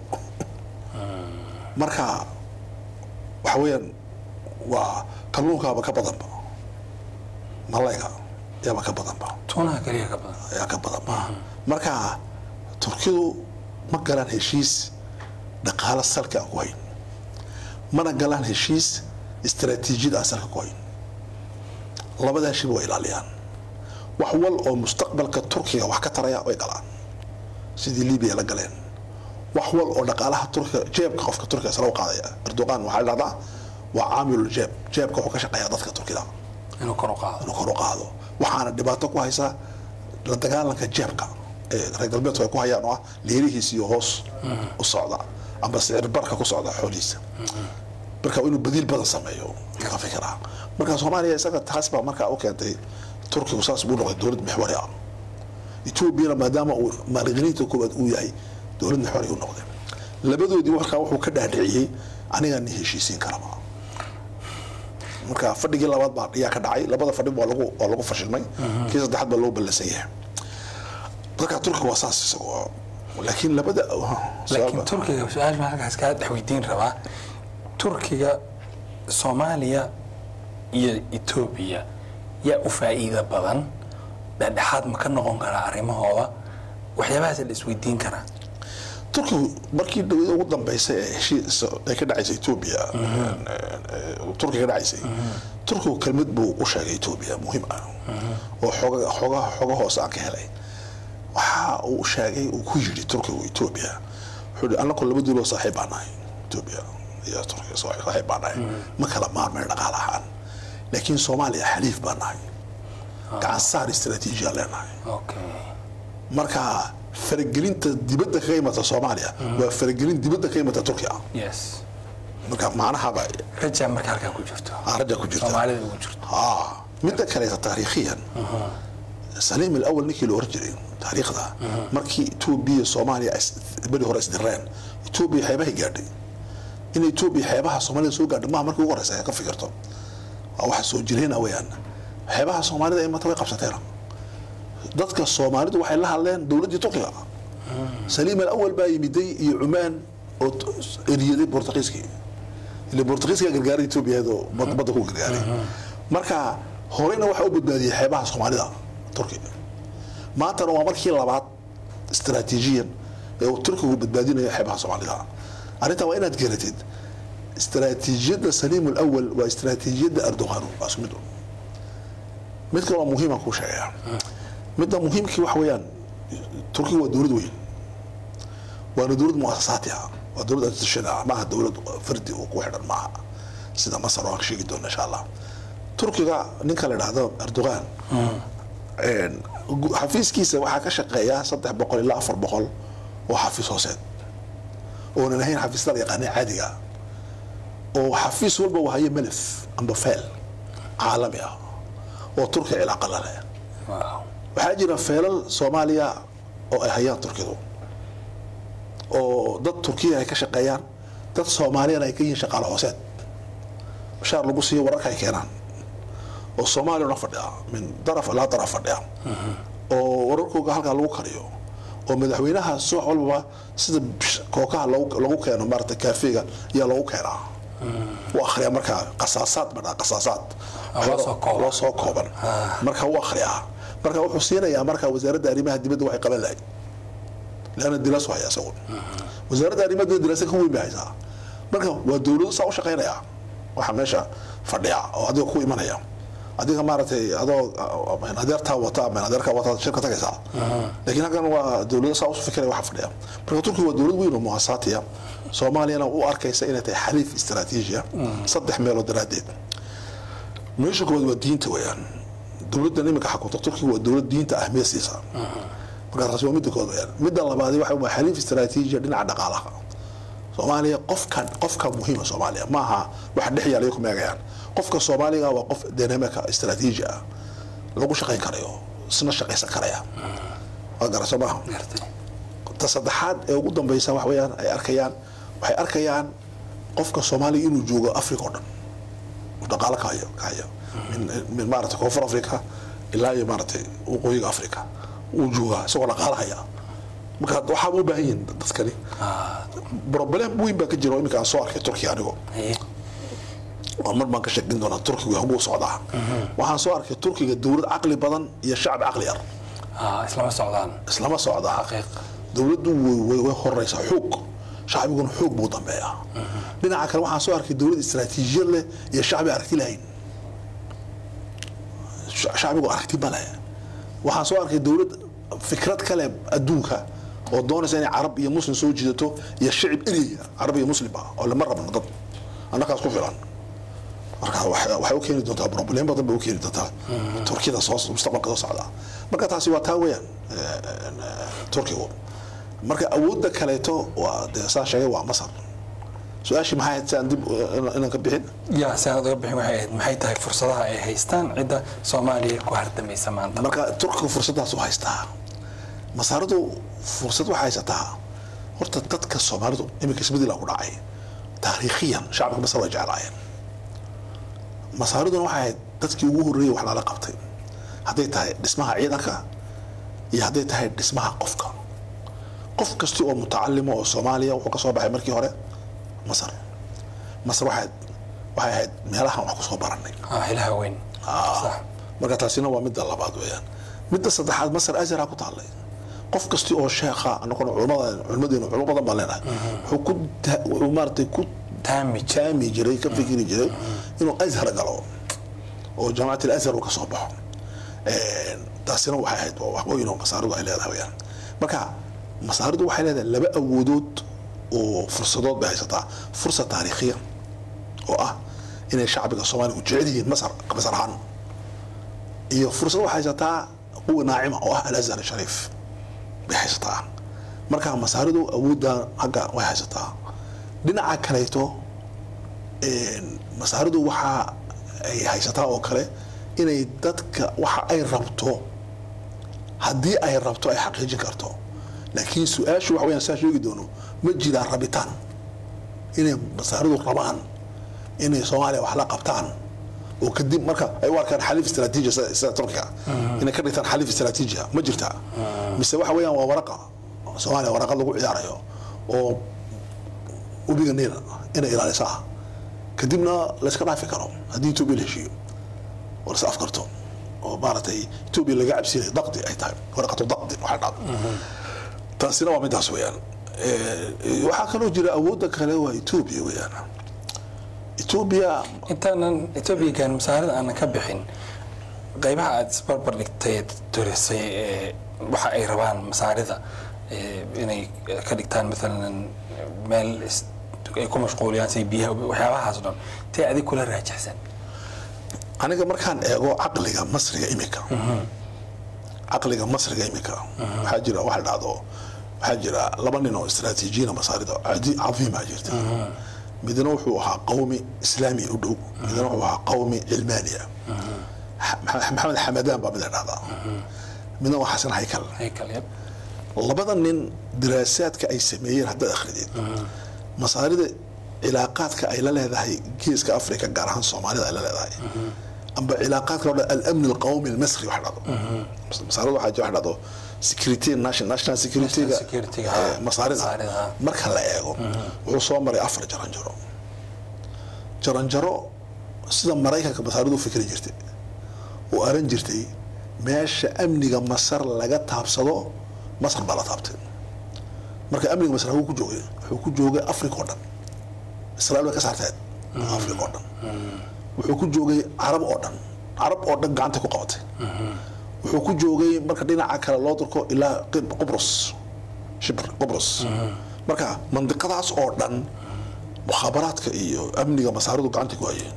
B: marka waxa weeyaan waa kalluunkaaba ka badanba malayga yaaba ka badanba
A: tuunaha keliya ka badan
B: ayaa ka badanba marka turkidu ma galaan heshiis dhaqaalo salka aan ku hayn mana galaan heshiis istaraatiijiyad aan salka ku hayn labadaa shiba way ilaaliyaan wax wal oo mustaqbalka turkiga wax ka taraya way galaan sidii libiya la galeen wax wal oo dhaqaalaha turkiga jeebka qofka turkiga isla u qaadaya erdogan waxaa la dhahdaa waa caamilul jeeb jeebka wuxuu ka shaqeeyaa dadka turkida
A: inuu kor u qaado
B: inuu kor u qaado waxaana dhibaato ku haysaa la dagaalanka jeebka ee reer galbeedku ay ku hayaan oo ah leerihiis iyo hoos u socda ama sicir barka ku socda xoolihiisa marka inuu badiil badan sameeyo laga fikiraa marka soomaaliya isaga taas baa markaa u keentay turkigu saas buu noqday dowlad mixwari ah etoobiyana maadaama uu maalgeliniinta koowaad uu yahay dowlad mixwari u noqday labadoodii markaa wuxuu ka dhaadhiciyey anigaa ni heshiisiin karaba marka fadhigii labaad baa ayaa ka dhacay labada fadhi waa lagu waa lagu fashilmay kii saddexaad baa loo ballansan yahay marka turkiga waa saas isagoo laakiin labada
A: laakiin turkiga su-aal baan halkaas kaa dhex weydiin rabaa turkiga soomaaliya iyo etoobiya yaa u faa'iida badan dhexdhexaad ma ka noqon karaa arrimahooda waxyaabahaas la isweydiin karaa
B: turkigu markii dhawada ugu dambeysay ee heshiis ay ka dhacaysay etoobiya turkiga ka dhacaysay turkigu kelmad buu u sheegay etoobiya muhiim ah oo xooga xoogaha xooga hoose aan ka helay waxa uu sheegay uu ku yidhi turkigu etoobiya wuxuu yidhi annaku laba duuloo saaxiib baan nahay etoobiya iyo turkiga saaxiib baan nahay ma kala maarmay dhaqaal ahaan laakiin soomaaliya xaliif baan nahay gacan saar istaraatiijiya leenahay
A: okay
B: marka faragelinta dibadda kaga imata soomaaliya waa faragelin dibadda ka imata turkiya
A: yes
B: marka macnahaba
A: rajaa marka halkaa ku jirto
B: raja ku jirta
A: soomaalida ugu jirto
B: haa midda kaleeta taariikhiyan saliim alawal ninkii la oran jiray taariikhda markii etoobiya soomaaliya ay beri hore isdireen etoobiya xeebahay gaadhay in etoobiya xeebaha soomaalida soo gaadhay maha markii ugu horeysa ay ka fikirto waa waxa soo jireen weyaan xeebaha soomaalida imata way qabsateen dadka soomaalidu waxay la hadleen dowladdii turkiga saliim alawal baa yimiday iyo cumaan oo eriyaday bortugiiskii ile bortugiiska gargaaray etoobiya oo badda ku gargaaray marka horeyna waxaa u badbaadiyey xeebaha soomaalida turkiga maantana waa markii labaad istaraatiijiyan ee uu turkigu badbaadinayo xeebaha soomaalida arrintan waa inaad garatid istaraatiijiyadda saliim alawal waa istaraatiijiyadda erdogan waa isku mid mid kale waa muhiima kuu sheegaya midda muhiimkii waxa weeyaan turkiga waa dowlad weyn waana dowlad muasasaati ah waa dowlad institution ah maaha dowlad fardi oo ku xidhan maaha sida masar oo aan sheegi doono insha allah turkiga ninka la idhaahdo erdogan xafiiskiisa waxaa ka shaqeeya saddex boqol ilaa afar boqol oo xafiis hooseed oonan ahayn xafiisyada la yaqaanay caadiga oo xafiis walba uu hayo melef amba feel caalami ah oo turkiga cilaaqa la leh
A: wow
B: waxaa jira feelal soomaaliya oo ay hayaan turkidu oo dad turkiya ay ka shaqeeyaan dad soomaaliyana ay ka yihiin shaqaale hooseed bashaar lagu siiyo wararka ay keenaan oo soomaaliya una fadhiya min daraf ilaa daraf fadhiya oo wararkooga halkaa lagu kariyo oo madaxweynaha subax walbaba sida kookaha lagu lagu keeno maarata kaafeega ayaa lagu keenaa u akhriyaa markaa qasaasaad badhaa qasaasaad
A: loo soo kooban.
B: loo soo kooban marka u akhriyaa marka wuxuu siinayaa marka wasaaradda arrimaha dibadda waxay qaban lahayd leanna diraasu haya isagu wasaaradda arrimaha dibadda diraasa ka weyn bay haysaa marka waa dowladu saa u shaqaynaya waxa meesha fadhiya oo adiga ku imanaya adiga maaragtay adoo ah, adeertaa wata ama adeerkaa wata shirka tagaysaa laakiin halkan waa dowlado saa usu fikiraya waxa fadhiya marka turkiga waa dowlad weyn oo muasaatiya soomaaliyana u arkaysa inay tahay xaliif istaraatiijiya saddex meelood daraaddeed meesha koowaad waa diinta weeyaan dowladdan iminka xakunta turkiga waa dowlad diinta ahmiyad siisa marka taasi waa midda koowaad weeyaan midda labaadi waxa waa xaliif istaraatiijiya dhinaca dhaqaalaha soomaaliya qofkan qofka muhiima soomaaliya maaha waxa dhex yaala ku meegayaan qofka soomaaliga waa qof dynamica istaraatiiji ah lagu shaqayn karayo isna shaqaysan karaya waa garasoo maaha
A: gartay
B: ta saddexaad ee ugu dambeysa wax weeyaan ay arkayaan waxay arkayaan qofka soomaaliga inuu joogo africa oo dhan uu dhaqaalo ka hayo ka hayo min, min maaragtay koonfur africa ilaa iyo maaragtay waqooyiga africa uu joogaa isagoo dhaqaalo haya marka waxaaba u baahan yihin dadkani problem weyn baa ka jira oo iminka aan soo arkay turkiya anigo
A: haye
B: oo mar baan ka sheekin doonaa turkigu haguu socdaa waxaan soo arkay turkiga dowlad caqli badan iyo shacbi caqli yar
A: ah islama socdaan
B: islama socdaa
A: xaqiiq
B: dowladdu way- way way horeysaa xoog shacbiguna xoog buu dambeeyaa dhinaca kale waxaan soo arkay dowlad istaraatiijiyad leh iyo shacbi aragti lahayn Sha- shacbigu aragti ma leh waxaan soo arkay dowlad fikrad kale adduunka oo doonaysa inay carab iyo muslim soo jiidato iyo shicib ereyga carab iyo muslimba oo lama rabno dad annakaas ku filan marka waxay waxay u keeni doontaa problem badan bay u keeni doontaa turkiyada soo mustaqbalka soo socda marka taasi waa taa weeyaan eh, eh, turkigu marka awoodda kaleeto waa dee saan sheegay waa masar su-aashii maxay ahayd si aan dib eh, inaan ka bixin
A: yaa si aad uga bixin waxay ahayd maxay tahay fursadaha ay haystaan cidda soomaaliya ku hardamaysa maanta
B: marka turkigu fursaddaas u haystaa masaaradu fursad waxay haysataa horta dadka soomaalidu iminka isbedela ku dhacay taariikhiyan shacabka masar way jeclaayeen masaariduna waxay ahayd dadkii ugu horreeyay wax lala qabtay hadday tahay dhismaha ciidanka iyo hadday tahay dhismaha qofka qof kasti oo mutacalimo oo soomaaliya wuxuu ka soo baxay markii hore masar masar waxay waxay ahayd meelahan wax ku soo barannay
A: ah ilaha weyn sax
B: marka taasina waa midda labaad weeyaan midda saddexaad masar azhara ku taallay qof kasti oo sheekha anaguna culimada culimadeenu culimo badan baan leenahay wuxuu ku ta- wuxuu maaragtay ku
A: taami
B: taami jiray ka fikiri jiray inuu azhar galo oo jaamacat alazhar uu ka soo baxo Een, taasina waxay ahayd waa wax weyn oo masaaridu ay leedahay weeyaan marka masaaridu waxay leedahay laba awoodood oo fursadood bay haysataa fursad taariikhiya oo ah inay shacbiga soomaaliga u jecel yihiin masar masar ahaan iyo fursad waxay haysataa quwa naacima oo ah alazhar shariif bay haysataa marka masaaridu awoodda hagga way haysataa dhinaca kaleeto een, masaaridu waxa ay haysataa oo kale inay dadka waxa ay rabto haddii ay rabto ay xaqiijin karto laakiin su-aashu waxa weyaan saa sheegi doono ma jiraan rabitaan inay masaaridu rabaan inay soomaaliya wax la qabtaan oo kadib marka ay u arkaan xaliif istaraatiiji sida sida turkiga inay ka dhigtaan xaliif istaraatiijiya ma jirtaa mise waxa weeyaan waa waraqa soomaaliya waraqa lagu ciyaarayo oo webiga niil inay ilaaliso ah kadibna layska dhaafi karo haddii etoobiya la heshiiyo oo lais afkarto oo maaragtay etoobiya laga cabsinaya daqdi ay tahay waraqatu daqdi waxay dhacdo taasina waa midaas weeyaan Eh, waxaa kaloo jira awoodda kale waa etoobiya weeyaan etoobiya
A: intaanan etoobiyagan masaarida aanan ka bixin qaybaha aad isbarbar dhigtay dorisay ee waxa ay rabaan masaarida ee, inay ka dhigtaan maalan meel is- ay ku mashquuliyaan say biyaha waxyaabahaas o dhan tee adig kula raajixsan
B: aniga markaan eego caqliga masriga imika caqliga masriga imika waxaa jira waxa la dhahdo waxaa jira laba nin oo istaraatiijiyiina masaarida cadi- cadiima jirta midna wuxuu ahaa qawmi islaami u dhow midna wuxuu ahaa qawmi cilmaaniya Xa- maxamed xamadaan baa mid la dhahdaa midna waa xasan haykal
A: haykal yab
B: labada nin diraasaadka ay sameeyeen haddaad akhridid masaarida cilaaqaadka ay la leedahay geeska africa gaar ahaan soomaalida ay la leedahay amba cilaaqaadka loo dhahdo alamni alqawmi almasri wax dhahdo masaarida waxaa jira wax dhahdo security national national security
A: National security-ga, ha.
B: masaarida
A: Masaarida, ha.
B: marka la eego wuxuu soo maray afar jaranjaro jaranjaro sida maraykanka masaaridu u fikri jirtay oo aran jirtay meesha amniga masar laga taabsado masar baa la taabtay marka amniga masar haguu ku joogay wuxuu ku joogay africa oo dhan israel way ka saarteed africa oo dhan wuxuu ku joogay carab oo dhan carab oo dhan gacantay ku qabatay wuxuu ku joogay marka dhinaca kale loo durko ilaa Qib- qubrus shibr qubrus marka mandiqadaas oo dhan mukhaabaraadka iyo amniga masaaridu gacantay ku hayeen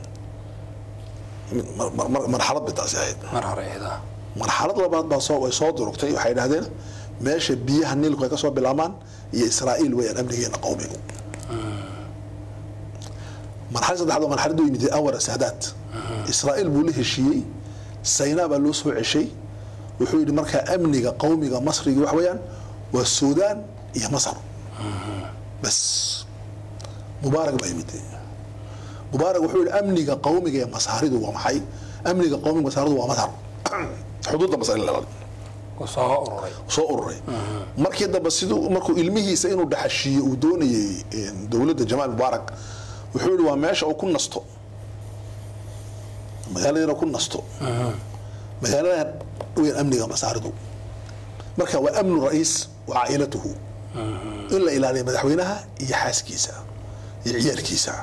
B: mar- mar- mar- marxalad bay taasi ahayd
A: mar hore eeda
B: marxalad labaad baa soo way soo durugtay waxay idhahdeen meesha biyaha niilku ay ka soo bilaabmaan iyo israa'iil weeyaan amnigeena qowmigu marxalad saddexaad waa marxalad u yimid anwar saadaad israa'iil buu la heshiiyey saynaa baa loo soo ceshay wuxuu yidhi markaa amniga qowmiga masriga wax weeyaan waa suudaan iyo masar bas mubaarak baa yimid mubaarak wuxuu yidhi amniga qowmiga ee masaaridu waa maxay amniga qowmiga masaaridu waa masar xuduudda masar in la ilaaliyo
A: uu soo ururay
B: soo ururay markii dambe siduu markuu ilmihiisa inuu dhaxashiiyo uu doonayay dowladda jamaal mubaarak wuxuu yidhi waa meesha uu ku nasto magaaladana ku nasto magaalada weyn amniga masaaridu marka waa amnu ra'iis wa caa'ilatuhu in la ilaaliyo madaxweynaha iyo xaaskiisa iyo ciyaalkiisa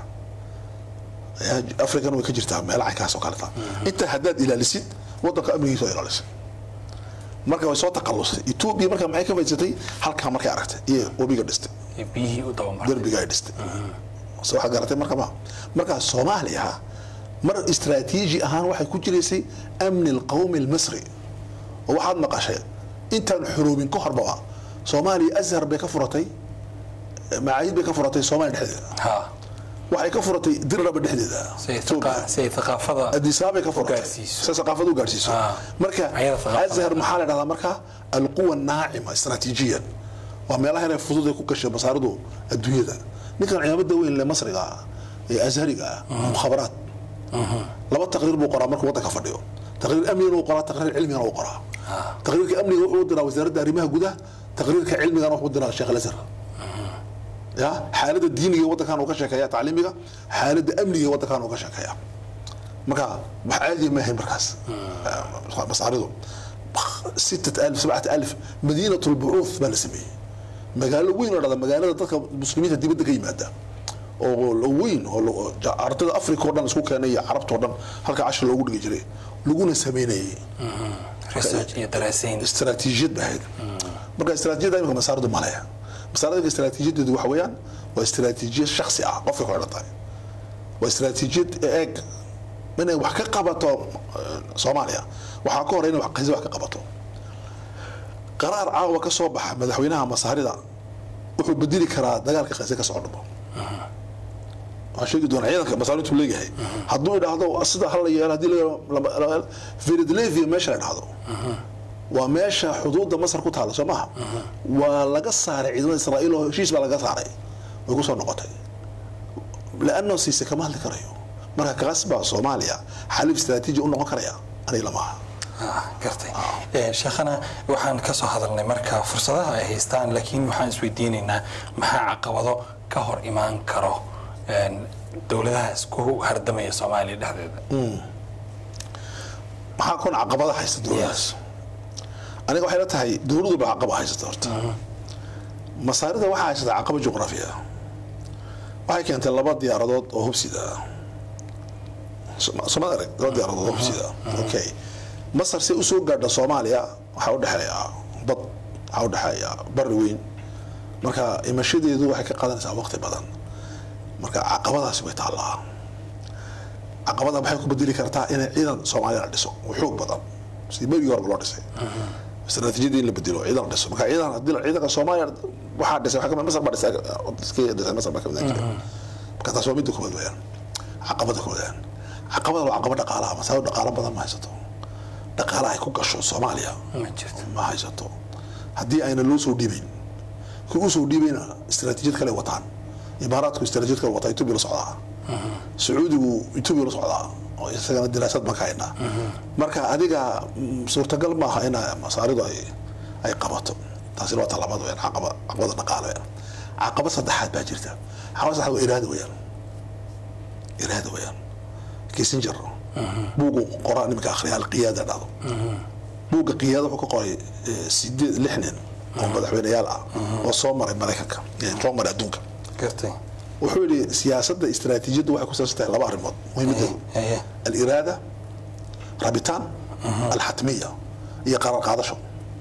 B: african way ka jirtaa meelo caynkaas oo kaleta inta haddaad ilaalisid wadanka amnigiisa waa ilaalisay marka way soo taqalusay etoobiya marka maxay ka faidsatay halkaa markay aragtay iyo webiga dhistay
A: ee biyihii u dabamartay
B: derbiga ay dhistay so waxaad garatay marka ma marka soomaaliya mar istraatiiji ahaan waxay ku jiraysay amni alqawmi almisri oo waxaad maqashay intaan xuruubin ka horbaba soomaaliya azhar bay ka furatay macaayid bay ka furatay soomaaliya dhexdeeda
A: ha
B: waxay ka furatay dirraba dhexdeeda
A: si ay
B: Ethiopia.
A: thaqa- si ay thaqaafada
B: adisaabay ka furatay
A: gaarsiiso.
B: si thaqaafad u gaarsiiso
A: Ah.
B: marka
A: Ayada thaqaafada.
B: azhar maxaa la dhahdaa marka alquwa naacima istraatiijiyan waa meelaha inay fudud ay ku gashay masaaridu adduunyada ninkan ciidamada weyn le masriga ah ee azhariga ah mukhabaraat laba taqriir buu qoraa markuu waddanka fadhiyo taqriir amnigana uu qoraa taqriir cilmigana uu qoraa taqriirka amniga wuxuu u diraa wasaaradda arrimaha gudaha taqriirka cilmigana wuxuu u diraa sheekh alazhar ya xaaladda diiniga ee waddankan uu ka sheekeeya tacliimiga xaaladda amniga ee waddankan uu ka sheekeeya marka wax caadiya ma ahayn markaas masaaridu ستة ألف سبعة ألف مدينة البعوث بلا سمي مقالة وين ولا مقالة dadka muslimiinta dibadda ka yimaada oo weyn oo ardada africa oo dhan isku keenay iyo carabta oo dhan halka cashir loogu dhigi jiray laguna sameynayay
A: research iyo daraasayn
B: istaraatiijiyad ba ahayd marka istaraatiijiyadda imika masaaradu ma leha masaarada istaraatiijiyadeedu waxa weeyaan waa istaraatiijiyad shaksi ah qofka ku xidhan tahay waa istaraatiijiyad eeg inay wax ka qabato eh, soomaaliya waxaa ka hore inay wax qasi wax ka qabato qaraar caawa ka soo baxa madaxweynaha masaarida wuxuu bedeli karaa dagaalka qase ka soo dhumo waan sheegi doonaa ciidanka masaarintu leeyahay hadduu idhaahdo sida hal la yeelo haddii la philadelphia meesha la idhaahdo waa meesha xuduudda masar ku taalla soo maaha waa laga saaray ciidamada israa'iil oo heshiis baa laga saaray way ku soo noqotay laanno siise kama hadli karayo marka kaas baa soomaaliya xalif istaraatiiji u noqon karaya aniga lamaha
A: Ah, gartay Eh, sheekhana waxaan ka soo hadalnay marka fursadaha ay haystaan laakiin waxaan isweydiinaynaa maxaa caqabado ka hor imaan karo een, dowladahaas ku hardamaya soomaaliya dhexdeeda
B: maxaa kun caqabada haysta dowladaas aniga waxay la tahay dowladu ba caqaba haysata horta masaarida waxaa haysata caqaba juqraafiya waxay keentay laba diyaaradood oo hubsida ah somaad arag laba diyaaradood oo hubsida ah okay masar si usoo gaadha soomaaliya waxaa udhexeeya bad waxaa udhexeeya bari weyn marka imashadeedu waxay ka qaadanaysaa waqti badan marka caqabadaasi way taallaa caqabada waxay ku bedeli kartaa inay ciidan soomaaliya la dhiso oo xoog badan sidii berigii horeba loo dhisay istaraatiijiyadii in la bedelo ciidan la dhiso marka ciidan haddii la- ciidanka soomaaliya waxaa dhisay waxaa kamid masar baa dhisay iskii dhisay masar baa kamid ah jiray marka taas waa midda koowaad weeyaan caqabada koowaad weeyaan caqabada waa caqaba dhaqaalaha masaalo dhaqaalo badan ma haysato dhaqaala ay ku gasho soomaaliya
A: ma jirto
B: ma haysato haddii ayna loo soo dhiibayn kii usoo dhiibayna istaraatiijiyad kale wataan imaaraadku istaraatiijiyad kale wataa etoobiya la socdaa sacuudigu etoobiya la socdaa oo isagana diraasad baan ka haynaa marka adiga mm, suurtagal maaha in masaaridu ay ay qabato taasina waa talabaad weyaan caqaba caqabada dhaqaale weyaan caqabad saddexaad baa jirta caqabad saddexaad waa iraada weyaan iraada weyaan kissinger buugu qoraa nimanka akhriya alqiyaada dhahdo buugga qiyaada wuxuu ka qoray eh, sideed lix nin oo madaxweyneyaal ah oo soo maray maraykanka ee soo maray adduunka
A: gartay
B: wuxuu yidhi siyaasadda istaraatiijiyaddu waxay ku saabsan tahay laba arrimood muhiimadeedu
A: Haye.
B: aliraada rabitaan alxatmiya iyo qarar qaadasho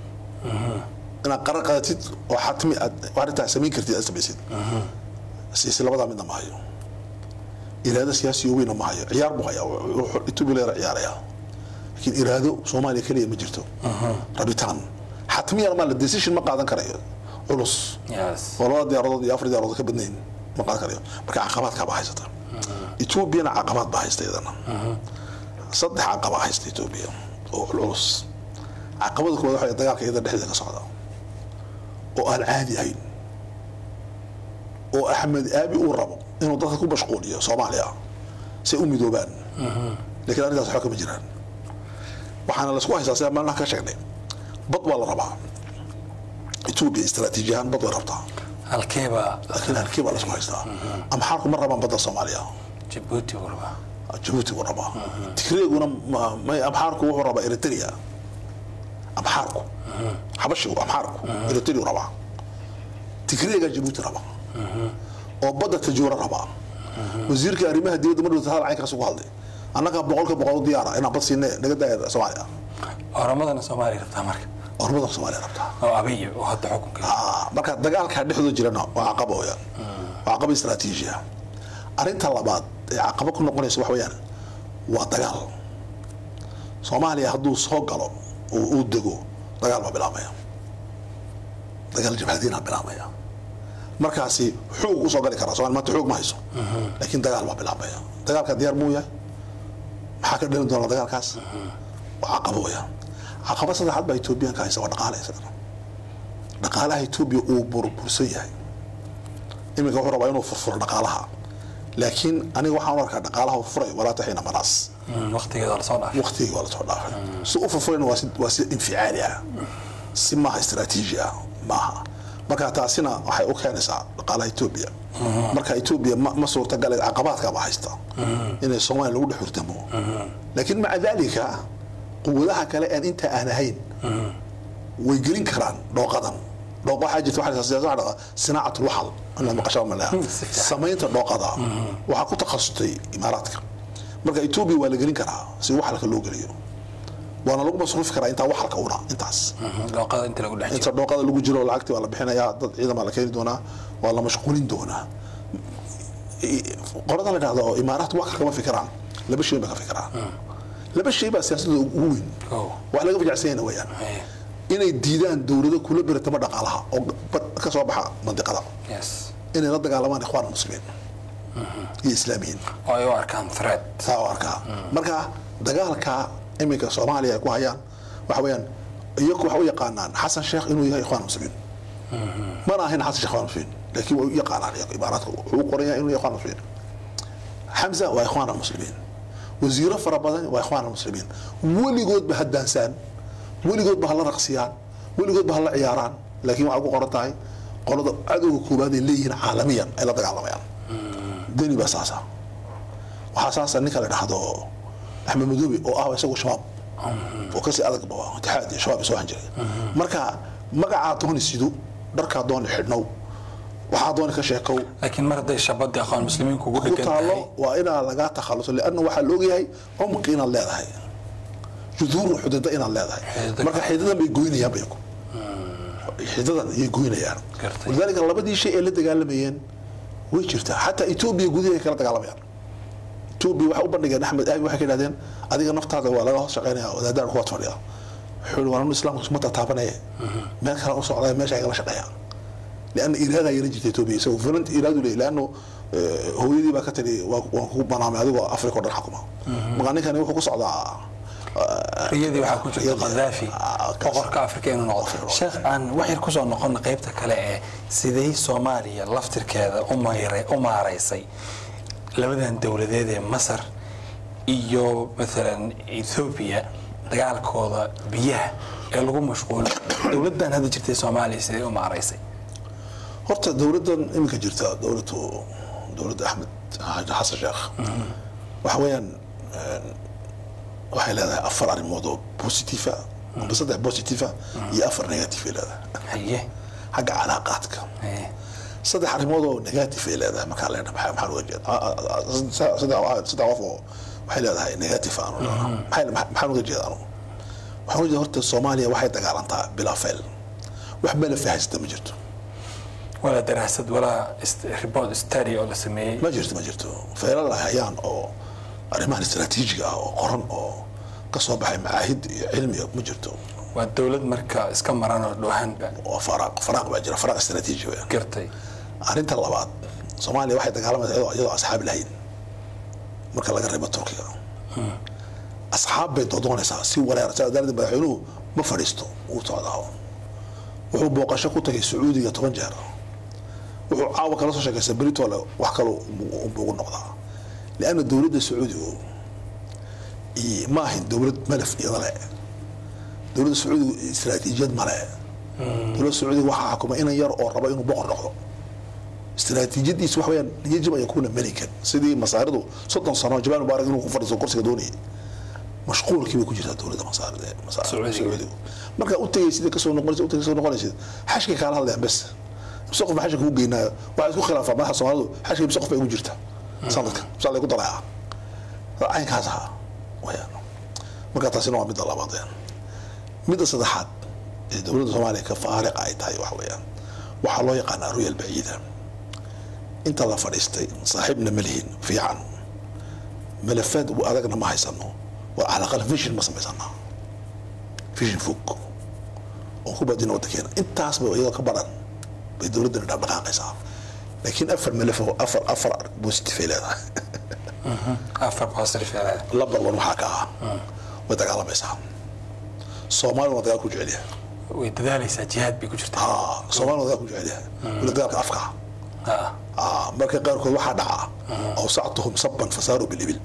B: inaad qarar qaadatid oo xatmi aad arrintaa samayn kartid aad samaysid siyaasi labadaa midna ma hayo iraado siyaasi oo weyna ma hayo ciyaar buu hayaa wuxuu etoobiya leera ciyaarayaa laakiin iraado soomaaliya keliya ma jirto rabitaan xatmiyana ma la decision ma qaadan karayo culus
A: yes
B: oo labada diyaaradood iyo afar diyaaradood ka badnayn ma qaadan karayo marka caqabaadkaa baa haysata etoobiyana caqabaad baa haysta iyadana saddex caqaba haysta etoobiya oo culculus caqabada koowaad waxa dagaalka iyada dhexdeeda ka socda oo aan caadi ahayn oo axmed aabi uu rabo inuu dadka ku mashquuliyo soomaaliya si ay u midoobaan laakiin arrintaas waxba kama jiraan waxaana laisku haystaa sida maalmaha ka sheegnay bad waa la rabaa etoobiya istaraatiiji ahaan bad way rabtaa
A: halkeeba
B: laakiin halkii baa laisku haystaa amxaarku ma rabaan badda soomaaliya
A: jabuuti buu rabaa
B: jabuuti buu rabaa tigreeguna ma- may amxaarku wuxuu rabaa eritrea amxaarku xabashigu amxaarku eritrea rabaa tigreega jabuuti rabaa oo badda tajuura rabaa wasiirka arrimaha dibadda ma dhowta hadal caynkaas ugu hadlay annaga boqolka boqol u diyaara inaan bad siinne naga daaya soomaaliya
A: oramadana soomaaliya rabtaa marka
B: ormada soomaaliya rabtaa
A: oo abiy oo hadda xukunka
B: Ah, marka dagaalka dhexdooda jirana waa caqaba weyaan waa caqaba istaraatiiji ah arrinta labaad ee caqaba ku noqonaysa wax weeyaan waa dagaal soomaaliya hadduu soo galo oo uu dego dagaal baa bilaabmaya dagaal jabhadiina bilaabmaya markaasi xoog usoo gali karaa soomaali maanta xoog ma hayso laakiin dagaal baa bilaabmaya dagaalka diyaar muu yahay maxaa ka dhalin doona dagaalkaas waa caqaba weyaan caqaba saddexaad baa etoobiyaanka haysa waa dhaqaale isagana dhaqaalaha etoobiya uu burbursan yahay iminka wuxuu rabaa inuu furfuro dhaqaalaha laakiin aniga waxaan u arkaa dhaqaalaha uu furay walaa taxiina manaas
A: waqtigeeda lasoo dhaafay
B: waqtigii waa lasoo dhaafay si u furfurayna waa si waa si inficaali ah si maaha istaraatiiji ah maaha marka taasina waxay u keenaysaa dhaqaalaha etoobiya marka etoobiya ma, ma suurtagale caqabaadka baa haysta inay soomaaliya lagu dhex hurdamo laakiin maca dalika quwadaha kale aan intaa aan ahayn way gelin karaan dhooqadan dhooqa waxaa jirta waxaa la yidhahdaa siyaasad waxaa la yidhahdaa sinaacatul waxal inaad maqashaa ma leha
A: Si fiican.
B: samaynta dhooqada waxaa ku takhasustay imaaraadka marka etoobiya waa la gelin karaa si waxalka loo geliyo waana lagu masruufi karaa intaa waxalka una intaas
A: dhooqada inta lagu dhex jiro
B: inta dhooqada lagu jiro lacagtii waa la bixinayaa dad ciidan baa la keeni doonaa waa la mashquulin doonaa I- qorada la dhahdo imaaraat wax kama fikiraan laba shay baa ka fikiraan laba shay baa siyaasadooda ugu weyn
A: Oh.
B: wax laga fijacsanyana weeyaan
A: Eh,
B: inay diidaan dowlado kula beratama dhaqaalaha oo ba- ka soo baxa mandiqada
A: yes
B: inay la dagaalamaan ikhwaan muslimiin iyo islaamiyiin
A: oo ay u arkaan threat
B: saa u arkaa marka dagaalka iminka soomaaliya ay ku hayaan waxa weeyaan iyagu waxay u yaqaanaan xasan sheekh inuu yahay ikhwaan muslimiin mana ahayn xasan sheekh ikhwaan muslimiin laakiin way u yaqaanaan iyagu imaaraadka wuxuu u qoran yahay inuu yahay ikhwaan muslimiin xamza waa ikhwaan muslimiin wasiiro fara badan waa ikhwaan muslimiin weligoodba ha daansaan weligoodba ha la raqsiyaan weligoodba ha la ciyaaraan laakiin waxay ku qoran tahay qolada cadowga koobaad ay leeyihiin caalamiyan ay la dagaalamayaan deni baa saasa waxaa saasa ninka la dhahdo axmed madoobe oo ah isagu shabaab oo kasii adag ba itixaad iyo shabaab isoo han jiray marka magacaa dooni sido dharkaa dooni xidhnow waxaa dooni ka sheekow
A: laakiin mar hadday shabadii aqoon muslimiinku ugu
B: ku
A: dhegan
B: taalo
A: tahay
B: waa inaa lagaa takhaluso lianna waxaa la ogyahay cumqi inaad leedahay juduur xudada inaad leedahay
A: Xididada
B: marka xididadan bay goynayaan bayaku xididadan ayay goynayaan
A: Gartay.
B: walidaalika labadii shay ee la dagaalamayeen way jirtaa xataa etoobiya gudaha ay kala dagaalamayaan etoobiya waxay u bandhigeen axmed aabi waxay ka idhahdeen adiga naftaada waa laga hoos shaqeynaya wadaadaan kuwaad fadhiya wuxuu yihi waa anu islaamka isuma tataabanaya meel kale u socdaa meesha ay kala shaqeeyaan لان إرادة يرجع توبي سو فلنت إرادة ليه لأنه آه، هو يدي بقى كتري وكوب بنام هذا أفريقيا ولا الحكومة مغني كان يوحو قصة
A: riyadii waxaa ku jirta
B: Riyadii.
A: qadaafi
B: Ah, kaas.
A: boqorka afrika inuu noqdo sheekh aan wax yar kusoo noqono qaybta kale ee sidee soomaaliya laftirkeeda u mayre- u maaraysay labadan dowladeed ee masar iyo maalan ethoobiya dagaalkooda biyaha ee lagu mashquulay dowladan hadda jirtay soomaaliya sidee u maaraysay
B: horta dowladdan iminka jirta dowladdu dowladda axmed xaaji xasan sheekh waxa weeyaan een, waxay leedahay afar arrimood oo positifa amba saddex positifa iyo afar negative ay leedahay
A: haye
B: xagga calaaqaadka
A: Eh,
B: saddex arrimood oo negative ay leedahay markaa leena maxaa maxaan uga jeeda Ah, ah, ah, saddex saddex qof oo waxay leedahay negative aanu leedahay Maxay- maxaan uga jeeda anu waxaan uga jeeda horta soomaaliya waxay dagaalantaa bilaa fayl wax bela fahaysata ma jirto
A: walaa daraasad walaa ist- report study oo la sameeyey
B: ma jirto ma jirto feelal ay hayaan oo arrimahan istaraatiijiga ah oo qoran oo ka soo baxay macaahid iyo cilmiga ma jirto
A: waa dowlad marka iska maran oo dhowhaanba
B: oo faraaq faraaq baa jira faraaq istaraatiiji weeyaan
A: gartay
B: arrinta labaad soomaaliya waxay dagaalamaysaa iyadoo iyadoo asxaab lahayn marka laga reebo turkiga asxaab bay dodoonaysaa si wareer saa daraadeed madaxweynuhu ma fadhiisto uu socdaa wuxuu booqasho ku tagay sacuudiga toban jeer wuxuu caawa kala soo sheekaysta britole wax kale ugu noqdaa lianna dowladda sacuudigu i- ma ahin dowlad malaf iyada le dowladda sacuudigu istiraatiijiyad male dowladda sacuudiga waxaa xukuma inan yar oo raba inuu boqor noqdo istiraatiijiyadiisu wax weyaan yajib an yakuuna melikan sidii masaaridu soddon sano jabaan mubaarak inuu ku fadhiisto kursiga doonayay mashquulkii bay ku jirtaa dowladda masaarida ee masaarida
A: Sacuudiga.
B: sacuudigu marka u tegaysid kasoo noqonaysid u tagay kasoo noqonaysid xashkay kaala hadlayaan bes mise qof xashka kugu geynaayo waxaa isku khilaafaa madaxa soomaalidu xashka mise qof bay ugu jirta sanadka mise lay ku darayaa caynkaas ahaa wayaan marka taasina waa midda labaad weyaan midda saddexaad ee dowladda soomaaliya ka faariqa ay tahay waxa weeyaan waxaa loo yaqaanaa ruyal baciida inta la fadhiistay saaxiibna ma lihin fiican malafaad u adagna ma haysano waa calaqal vision ma samaysana vision fog oo ku badina wadankeena intaasba iyadoo ka baran bay dowladdana dhaqdhaqaaqaysaa laakiin afar malaf oo afar afar positive ay leedahay
A: afar positive aa
B: lambar one waxaa ka ah way dagaalamaysaa soomaalina waa dagaal ku jecel yahay
A: way dadaalaysaa jihaad bay ku jirtaa
B: haa soomaalina waa dagaal ku jecel yahay wala dagaalka afka
A: Ah,
B: ah marka qaarkood waxaa dhaca awsactuhum saban fasaaru bilibil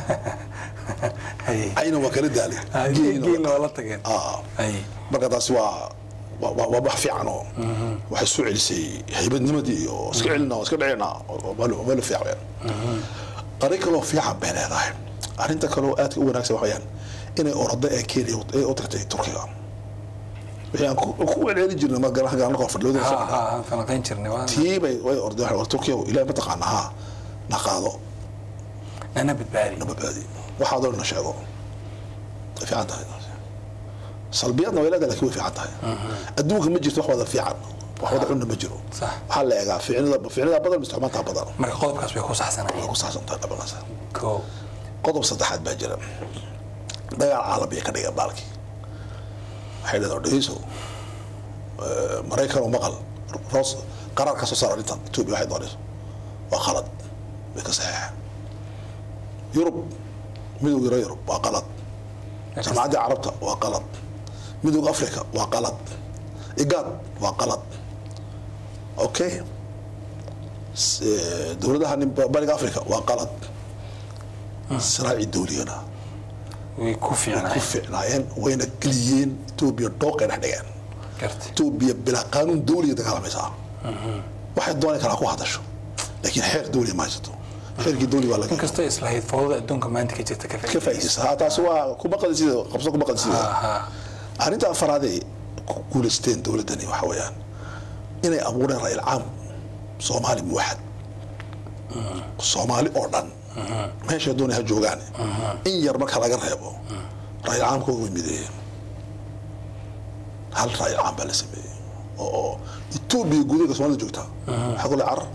A: haye.
B: ayna waa kala daalay
A: Ah,
B: geelina waa-
A: geelna waa la tageen
B: ah
A: haye.
B: marka taasi waa waa- waa waa wax fiican oo waxay soo celisay haybadnimadii iyo iska celina oo iska dhicina oo meel- meel fiican weyaan arrin kaloo fiican bay leedahay arrinta kaloo aadka u wanaagsan waxa weyaan inay orada ee kenya ay u tagtay turkiga wixii aan ku ku celcelin jirnay ma garan garan koo fadhiyo
A: ha ha aan falanqayn jirnay waa
B: tii bay way ordeen waxay war turkiga ilaahay ma taqaana ha na qaado
A: nana badbaadi
B: na badbaadi waxaa doon na sheego way fiican tahay salbiyadna way leedahay laakiin way fiican tahay adduunka ma jirto wax wada fiican wax wada cunna ma jiro
A: Sax.
B: waxaa la eegaa ficnida ficnida badan mise xumaantaa badan
A: marka qodobkaas way ku saxsanayeen
B: ku saabsan tahay dhabanaysa
A: ko
B: qodob saddexaad baa jira dagaal caalamiya ka dhiga baalkii waxay dhahdaa dhegeyso eh, maraykan oo maqal roos qaraar ka soo saar arrintan etoobiya waxay doonayso waa qalad way ka saxeexeen yurub midowga reer yurub waa qalad jamacadda carabta waa qalad midowga africa waa qalad igaad waa qalad okay S- eh, dowladaha nin- bariga africa waa qalad siraaci dowliyana
A: way ku
B: ku
A: fiicnaayeen
B: fiicnaayeen wayna geliyeen etoobiya dhooqay dhex dhigeen
A: garti
B: etoobiya bilaa qaanuun dowliya dagaalamaysaa waxay dooni karaa ku hadasho laakiin xeer dowliya ma haysato xeerkii dowli waa laga
A: inkastoo islahayd fowdada adduunka maanta ka jirta ka
B: ka
A: faa'iidaysa
B: faa'iidaysa ha taasi waa kuma qadisida qabso kuma qadisida
A: ha
B: arrinta afaraad ay ku guulaysteen dowladdani waxa weeyaan inay abuureen ra'yil caam soomaali muwaxad soomaali oo dhan meeshay doonay ha joogaan in yar marka laga reebo ra'yil caamkooda way mideeyeen hal ra'yil caam baa la sameeyey oo oo etoobiya gudaheeda soomaalida joogta waxaa kule carar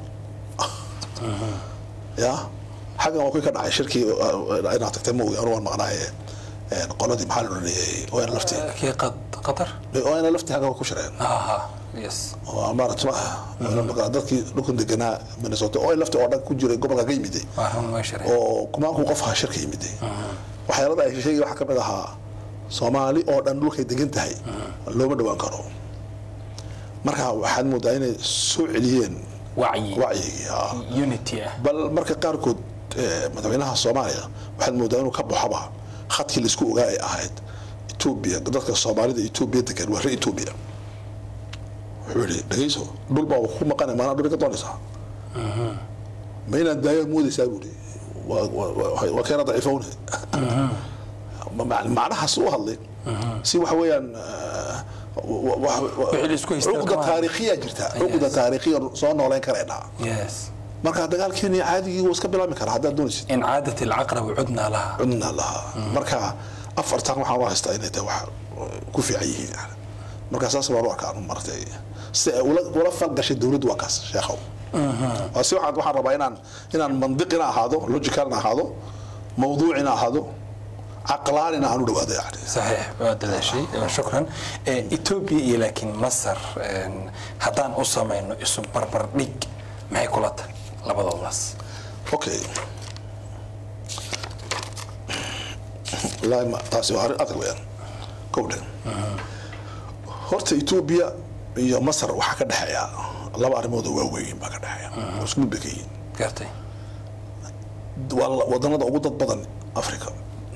B: ya xaggan waa kuwii ka dhacay shirkii uh, inaad tagtay ma ogi anu waan maqnaaye een, qoladii maxaa la odhanayay oo ina laftii
A: kii qad- qatar
B: oo ina laftii xagga ku shireen
A: ha ha yes
B: oo maarata ma aha dadkii dhulkan deganaa minnesota oo laftii oo dhan ku jiray gobolka ka yimiday
A: waa run way shareen
B: oo kumaankuu qof ahaa shirka yimiday waxyaalada ay sheegay waxaa ka mid ahaa soomaali oo dhan dhulkay degan tahay looma dhowaan karo marka waxaad moodaa inay soo celiyeen
A: wacyi
B: wacyigii ah.
A: unity ah
B: bal marka qaarkood eh, madaxweynaha soomaaliya waxaad moodaa inuu ka baxoba khadkii laisku ogaa ay ahayd etoobiya dadka soomaalida etoobiya degan waa reer etoobiya wuxuu yihi dhegeyso dhul baa ku maqanay maanaa dhul ka doonaysaa ma inaad daayaa moodaysaa buu ihi waa- waa- waa waa keena daciifowne Ma- macnahaas u hadlay si waxa weeyaan eh, wa- wa- wa-
A: Wixii la isku haystay
B: cuqda
A: kama hadlin.
B: taariikhiya jirta
A: Yes.
B: cuqda taariikhiya soo nooleyn karaynaa
A: yes
B: marka dagaalkeeni caadigii wuu iska bilaabmi karaa haddaad doonaysid
A: in caadat alcaqrab cudnaa laha
B: cudna lahaa marka afartan waxaan u haystaa inay tahay wax ku fiican yihiin yani marka saas baan u arkaa anu martay si ay ula ula falgashay dowladdu waa kaas sheekhow waa si waxaan waxaan rabaa inaan inaan mandiqina ahaado logicalna ahaado mawduucina ahaado caqlaanina aan u dhawaado yani
A: صحيح dadaashay shukran etoobiya iyo laakiin masar haddaan u samayno isu barbar dhig maxay kula tahay labadoodaas
B: okay wallaahi ma taasi waa arrin adag weeyaan kowdhe horta etoobiya iyo masar waxaa ka dhexeeya laba arrimood oo waaweyn baa ka dhexeeya oo isku mid bay ka yihiin
A: gartay
B: waa la- wadanada ugu dad badan africa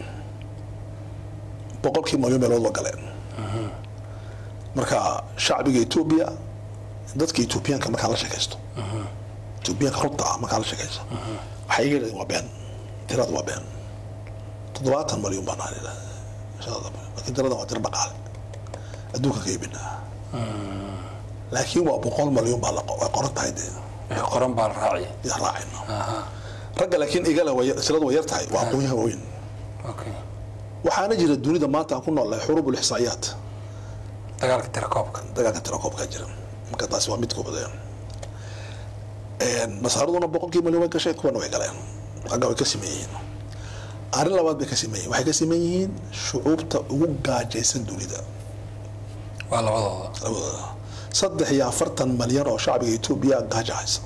B: boqolkii malyan meelood waa galeen marka shacbiga etoobiya dadka etoobiyaanka markaa la sheekaysto etoobiyaanka runta ah markaa la sheekaysto waxay iga yidhahdeen waa been tirada waa been toddobaatan malyan baan ahan laakiin tiradan waa tiro dhaqaale adduunka ka iibinaa laakiin waa boqol malyan baa la qo- way qoran tahay dee
A: wixii qoran baa la raaciya
B: yaa raacayno ragga laakiin igale way tiradu way yar tahay waa aqoonyaha waaweyn
A: okay
B: waxaana jira dunida maanta aan ku noolnahay xuruub ulixsaa'iyaat
A: dagaalka tirakoobka
B: dagaalka tirakoobkaa jira marka taasi waa mid koobadeen masaaraduna boqolkii malyan way gashay kuwana way galeen ragga way ka siman yihiin arrin labaad bay ka siman yihiin waxay ka siman yihiin shucuubta ugu gaajaysan dunida
A: waa labadooda
B: labadooda saddex iyo afartan malyan oo shacbiga etoobiya gaajo haysa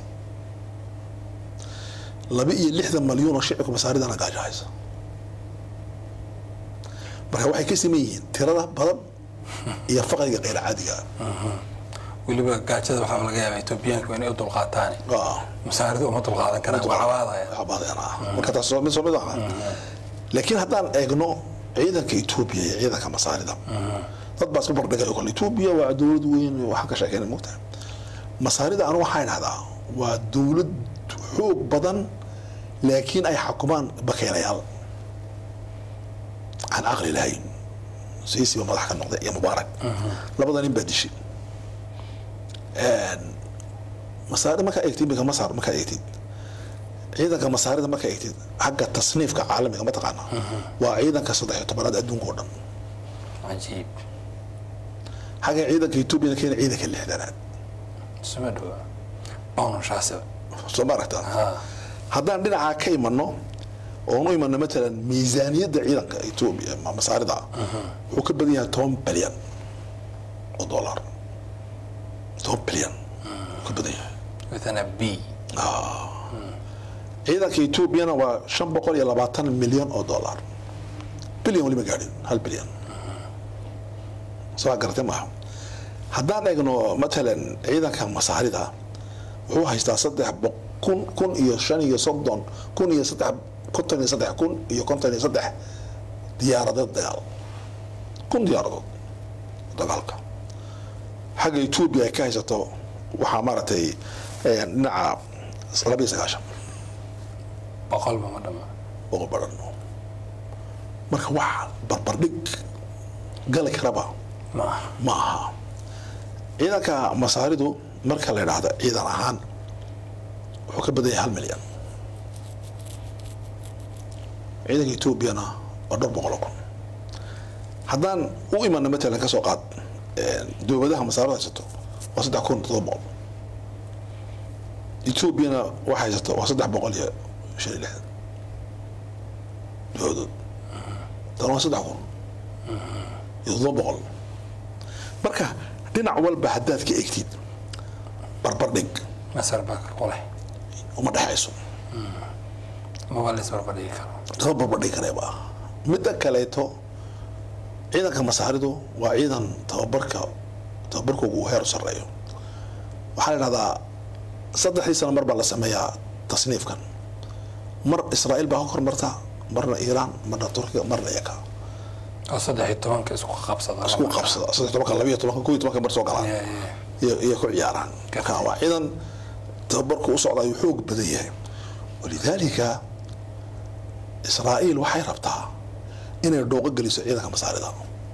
B: laba iyo lixdan malyan oo shicibka masaaridana gaajo haysa marka waxay ka siman yihiin tirada badan iyo faqriga qeyr caadiga
A: weliba gaajada waxaa laga yaabaa etoobiyaanku inay u dulqaataan
B: ah
A: masaaridu uma dulqaadan karaan waa cabaadaya
B: cabaadeen ah marka taas waa mid soo mid aha laakiin haddaan eegno ciidanka etoobiya iyo ciidanka masaarida dad baa isku bardhigay kole etoobiya waa dowlad weyn waxaan ka sheekeyna mogtahay masaarida anu waxaan idhahdaa waa dowlad xoog badan laakiin ay xakumaan bakeylayaal aan caqli lahayn siisiba madax ka noqday iyo mubaarak labada nin baa dishay masaari markaa eegtid iminka masar markaa eegtid ciidanka masaarida markaa eegtid xagga tasniifka caalamiga mataqaana waa ciidanka saddex iyo tobanaad adduunka oo dhan
A: cajiib
B: xagga ciidanka etoobiyana keena ciidanka lixdanaad
A: isuma dhowa bawnshaasiba
B: soo ma aragtaa
A: ha
B: haddaan dhinacaa ka imano oonu imano matalan miisaaniyadda ciidanka etoobiya ma- masaarida wuxuu ka badan yahay toban bilyan oo dollar toban bilyan wuu ka badan yahay
A: with a b
B: ciidanka etoobiyana waa shan boqol iyo labaatan milyan oo dollar bilyan weli ma gaadhin hal bilyan soo garatay maaha haddaan eegno matalan ciidanka masaarida wuxuu haystaa saddex bo- kun kun iyo shan iyo soddon kun iyo saddex konton iyo saddex kun iyo konton iyo saddex diyaaradood dagaal kun diyaaradood dagaalka xagga etoobiya ay ka haysato waxaa maaragtay eh, dhinaca laba iyo sagaashan
A: boqolba ma dhama
B: oo badan marka wax barbardhig gali karaba
A: ma aha
B: ma aha ciidanka masaaridu marka la idhaahdo ciidan ahaan wuxuu ka badan yahay hal milyan ciidanka etoobiyana waa dhowr boqol oo kun haddaan u imano matalan ka soo qaad dowladaha masaarada haysato waa saddex kun todoba boqol etoobiyana waxa haysato waa saddex boqol iyo shan iyo lixdan dowladood tan waa saddex kun iyo todoba boqol marka dhinac walba haddaad ka egtid barbardhig
A: masar baa ka qulay
B: uma dhexayso
A: maba la isbarbardhigi karo
B: lama barbardhigi kareeba midda kaleeto ciidanka masaaridu waa ciidan tababarka tababarkoogu uu heer u sarreeyo waxaa la idhahdaa saddexdii sano mar baa la sameeyaa tasniifkan mar israa'iil baa ka hormarta marna iiraan marna turkiga marna iyaka
A: oo saddex iyo tobanka isku qabsada
B: isku qabsada saddex tobanka labiyo tobanka kow iyo tobanka mar soo galaan
A: Yeah, yeah.
B: iyo iyo ku ciyaaraan marka waa ciidan tababarku u socda ayuu xoog badan yahay walidaalika israa'iil waxay rabtaa inay dhooqo geliso ciidanka masaarida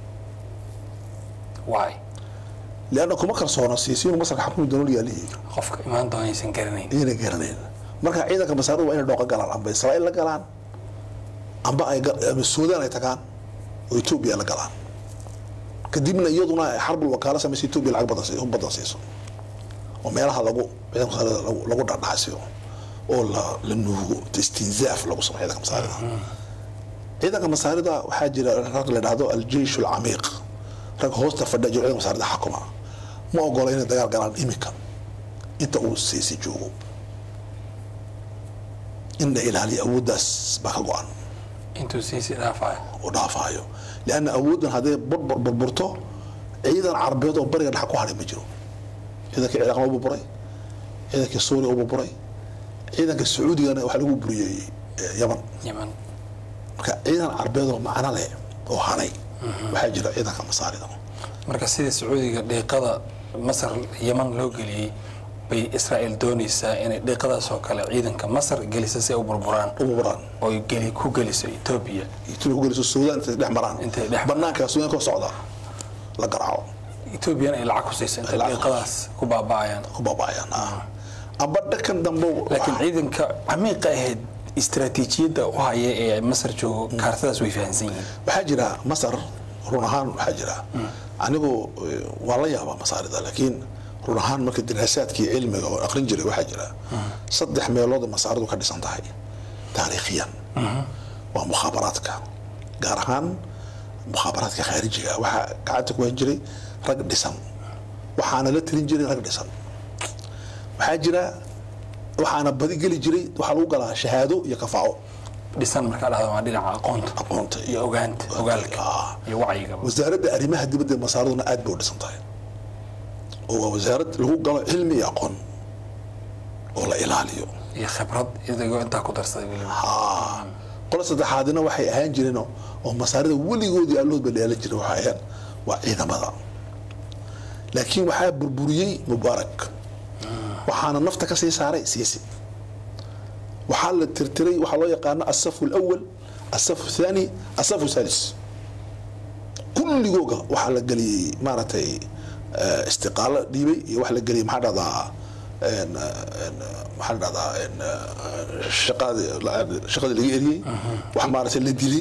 A: why
B: lianna kuma kalsoona siisiinu masarka xakumi doono yaalihii
A: qofka imaan doona aysan garanayn
B: inayna garanayn marka ciidanka masaarida waa inay dhooqo galaan amba israa'iil la galaan amba ay ga- amba suudaan ay tagaan oo etoobiya la galaan kadibna iyaduna ay xarbul wakaalo samaysa etoobiya lacag badan si- badan siiso oo meelaha lagu ciidanka masaarida lagu lagu dhadhacsiyo oo la la nuugo istinzaaf lagu sameeyo ciidanka masaarida ciidanka masaarida waxaa jira rag la dhahdo aljeish alcamiiq rag hoosta fadhiya jiro ciidanka masaarida xakuma ma ogola inay dagaal galaan imika inta uu siisi joogo in la ilaaliyo awooddaas baa ka go-an
A: intuu siisi dhaafayo
B: uu dhaafayo lianna awooddan hadday burbur burburto ciidan carabeed oo bariga dhex ku hadhay ma jiro ciidankii ciraaqna u burburay ciidankii suuriya u burburay ciidanka sacuudigana waxaa lagu buriyey eh, yaman
A: yaman
B: marka ciidan carabeed oo macno leh oo hanay waxaa jira ciidanka masaarida
A: marka sida sacuudiga dhiiqada masar yaman loo geliyey bay israa'iil doonaysaa inay dhiiqadaas oo kale ciidanka masar gelisa si ay u burburaan
B: u burburaan
A: oo ay geli ku geliso etoobiya
B: ituna ku geliso suudaan intay dhex maraan
A: Intay dhex-
B: banaanka suudaan ka socda la garaaco
A: etoobiyana ay lacag ku siiso intay
B: Lacag.
A: dhiiqadaas ku baaba'ayaan
B: ku baaba'ayaan ah amba dhakan dambe
A: laakiin ciidanka camiiqa ahayd istaraatiijiyadda u haya ee masar joogo kaartadaas way fahansan yihiin
B: waxaa jira masar run ahaan waxaa jira anigu eh, waan la yaabaa masaarida laakiin run ahaan marka diraasaadkii cilmiga oo aqrin jiray waxaa jira saddex meelood oo masaaridu ka dhisan tahay taariikhiyan waa mukhaabaraadka gaar ahaan mukhaabaraadka khaarijiga waxaa gacanta ku han jiray rag dhisan waxaana la tirin jiray rag dhisan waxaa jira waxaana badi geli jiray waxaa lagu galaa shahaado iyo kafaaco
A: dhisan markaa dhahda waa dhinaca aqoonta
B: aqoonta
A: iyo ogaanta ogaalka
B: Ah.
A: iyo wacyigaba
B: wasaaradda arrimaha dibadda ee masaaraduna aad bay u dhisan tahay oo waa wasaarad lagu galo cilmi iyo aqoon oo la ilaaliyo
A: iyo khibrad idigoo intaa ku darsaday weliba
B: haa qolo saddexaadina waxay ahaan jireen oo- oo masaarida weligoodii allahoodba dheelan jiray waxay ahayn waa ciidamada laakiin waxaa burburiyey mubaarak waxaana nafta ka sii saaray siisi waxaa la tirtiray waxaa loo yaqaano asafu alawal asafu thani asafu salis kulligooga waxaa la geliyey maaragtay eh, istiqaalo dhiibay iyo waxa la geliyey maxaa dhahdaa en, en, maxaa la dhahdaa en, eh, shaqadii shaqadii laga eriyey wax maaragtay la dilay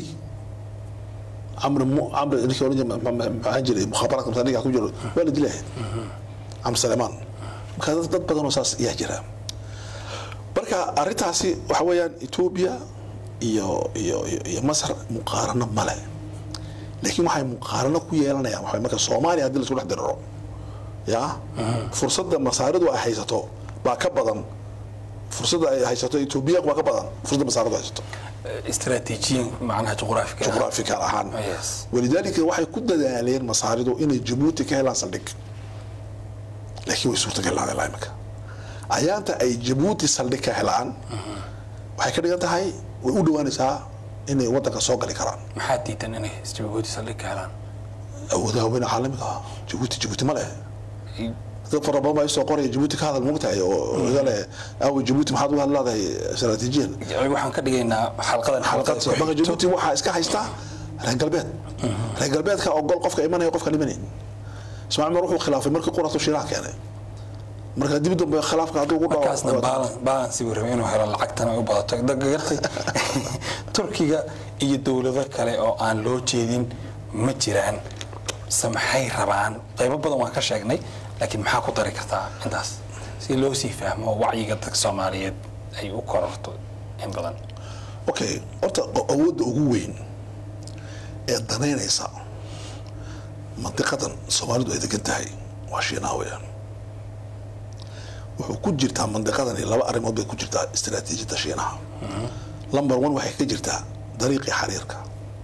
B: camri mu camri ninkii oran jiray ma- ma- ma- maxaa jiray mukhaabaraadka masaa ninkaa ku jiro waa la dilay camri salemaan marka dad dad badan oo saas ayaa jira marka arrintaasi waxa weeyaan etoobiya iyo iyo iyo- iyo masar muqaarano male laakiin waxay muqaarano ku yeelanayaan waxa marka soomaaliya haddii laisku dhex diriro ya fursadda masaaridu ay haysato baa ka badan fursadda ay haysato etoobiya waa ka badan fursadda masaaridu haysato
A: istaraatiijiyin macnaha juqraafiga ah.
B: juqraafikal ahaan
A: Yes.
B: walidaalika waxay ku dadaaleen masaaridu inay jabuuti ka helaan saldhig laakiin way suurtagal lahaadeen ilaa imika ayaanta ay jabuuti saldhig ka helaan waxay ka dhigan tahay way u dhowaanaysaa inay wadanka soo gali karaan
A: maxaa diidan inay jabuuti saldhig ka helaan
B: awoodaha weyne caalamiga ah jabuuti jabuuti ma leh dad fara badan baa isoo qoraya jabuuti ka hadal moogtahay oo iga leh aaway jabuuti maxaad uga hadlaadahay istaraatiijiyan
A: waxaan ka dhigaynaa xalqadan
B: xalqad
A: xalqada ku
B: marka
A: xigto.
B: jabuuti waxaa iska haysta reer galbeed reer galbeedka ogol qofka imanaya qofka dhimanayn ismaaciil mar wuxuu khilaafay markii quratu shiiraha keenay marka dib dambe khilaafka hadduu ugu
A: markaasna baalan baalansi buu rabay inuu helo lacagtana ay u badato gartay turkiga iyo dowlado kale oo aan loo jeedin ma jiraan se maxay rabaan qaybo badan waan ka sheegnay laakiin maxaa ku dari kartaa intaas si loo sii fahmo wacyiga dadka soomaaliyeed ay u kororto in badan
B: okay horta o- awoodda ugu weyn ee danaynaysa mandiqadan soomaalidu ay degan tahay waa shiinaha weeyaan wuxuu ku jirtaa mandiqadani laba arrimood bay ku jirtaa istaraatiijiyadda shiinaha number one waxay ka jirtaa dariiqii xariirka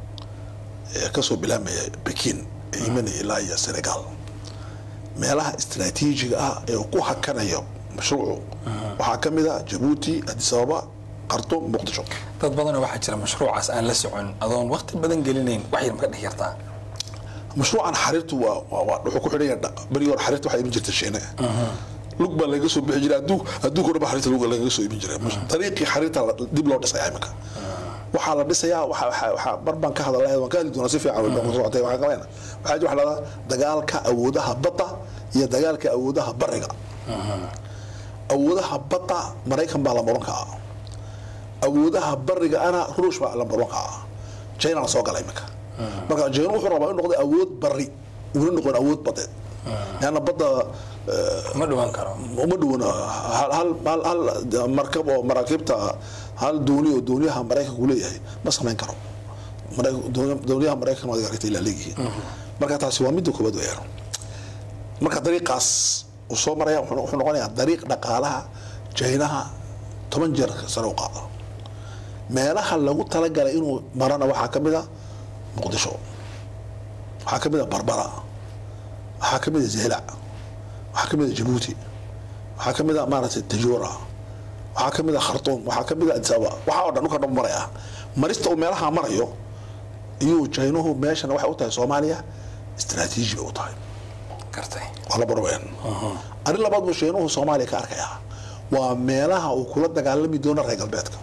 B: ee kasoo bilaabmaya bekin ee imanaya ilaa iyo senegal meelaha istaraatiijiga ah ee uu ku hakanayo mashruucu waxaa ka mid a jabuuti addis ababa khartoum muqdisho
A: dad badanoo waxaa jira mashruucaas aan la socon adoon waqti badan gelinayn wax yar ma ka dhihi kartaa
B: mashruucan xariirtu waa waa- waa wuxuu ku xidhan yahay dha- berigii hore xariirta waxaa iman jirta shiine lug baa laga soo bixi jiray adduun adduunka o dhan baa xariirta lug lagaga soo iman jiray dariiqii xariirta la- dib loo dhisayaa iminka waxaa la dhisayaa waxa waxa waxa mar baan ka hadalay waan ka hadli doonaa si fiican way baan ku socotay waxaan qabayna waxaa jira waxa la dhahdaa dagaalka awoodaha badda iyo dagaalka awoodaha bariga awoodaha badda maraykan baa la muran kaa awoodaha bariga ana ruush baa la muran kaa china la soo galay iminka marka china wuxuu rabaa inuu noqdo awood bari una noqon awood badeed leanna badda
A: ma dhawaan karo
B: uma dhowna hal hal hal hal markab oo maraakiibta hal dooni oo dooniyaha maraykanku leeyahay ma samayn karo Maraykan- dooni- dooniyaha maraykan waad aragtay ilaa leeyihiin marka taasi waa midda koobaad weeyaan marka dariiqaas uu soo maraya wuxuu wuxuu noqonayaa dariiq dhaqaalaha jaynaha toban jeer sare u qaada meelaha lagu talagalay inuu marana waxaa ka mid a muqdisho waxaa ka mid a barbara waxaa ka mid a zeylac waxaa ka mid a jabuuti waxaa ka mid a maaragtay tajuura waxaa ka mid a khartuum waxaa ka mid a adisaba waxaa oo dhan dhulka dhan maraya marista uu meelaha marayo iyuu jaynuhu meeshana waxay u tahay soomaaliya istaraatiiji bay u tahay
A: gartay
B: waa la barween arrin labaad buu jaynuhu soomaaliya ka arkayaa waa meelaha uu kula dagaalami doono reer galbeedka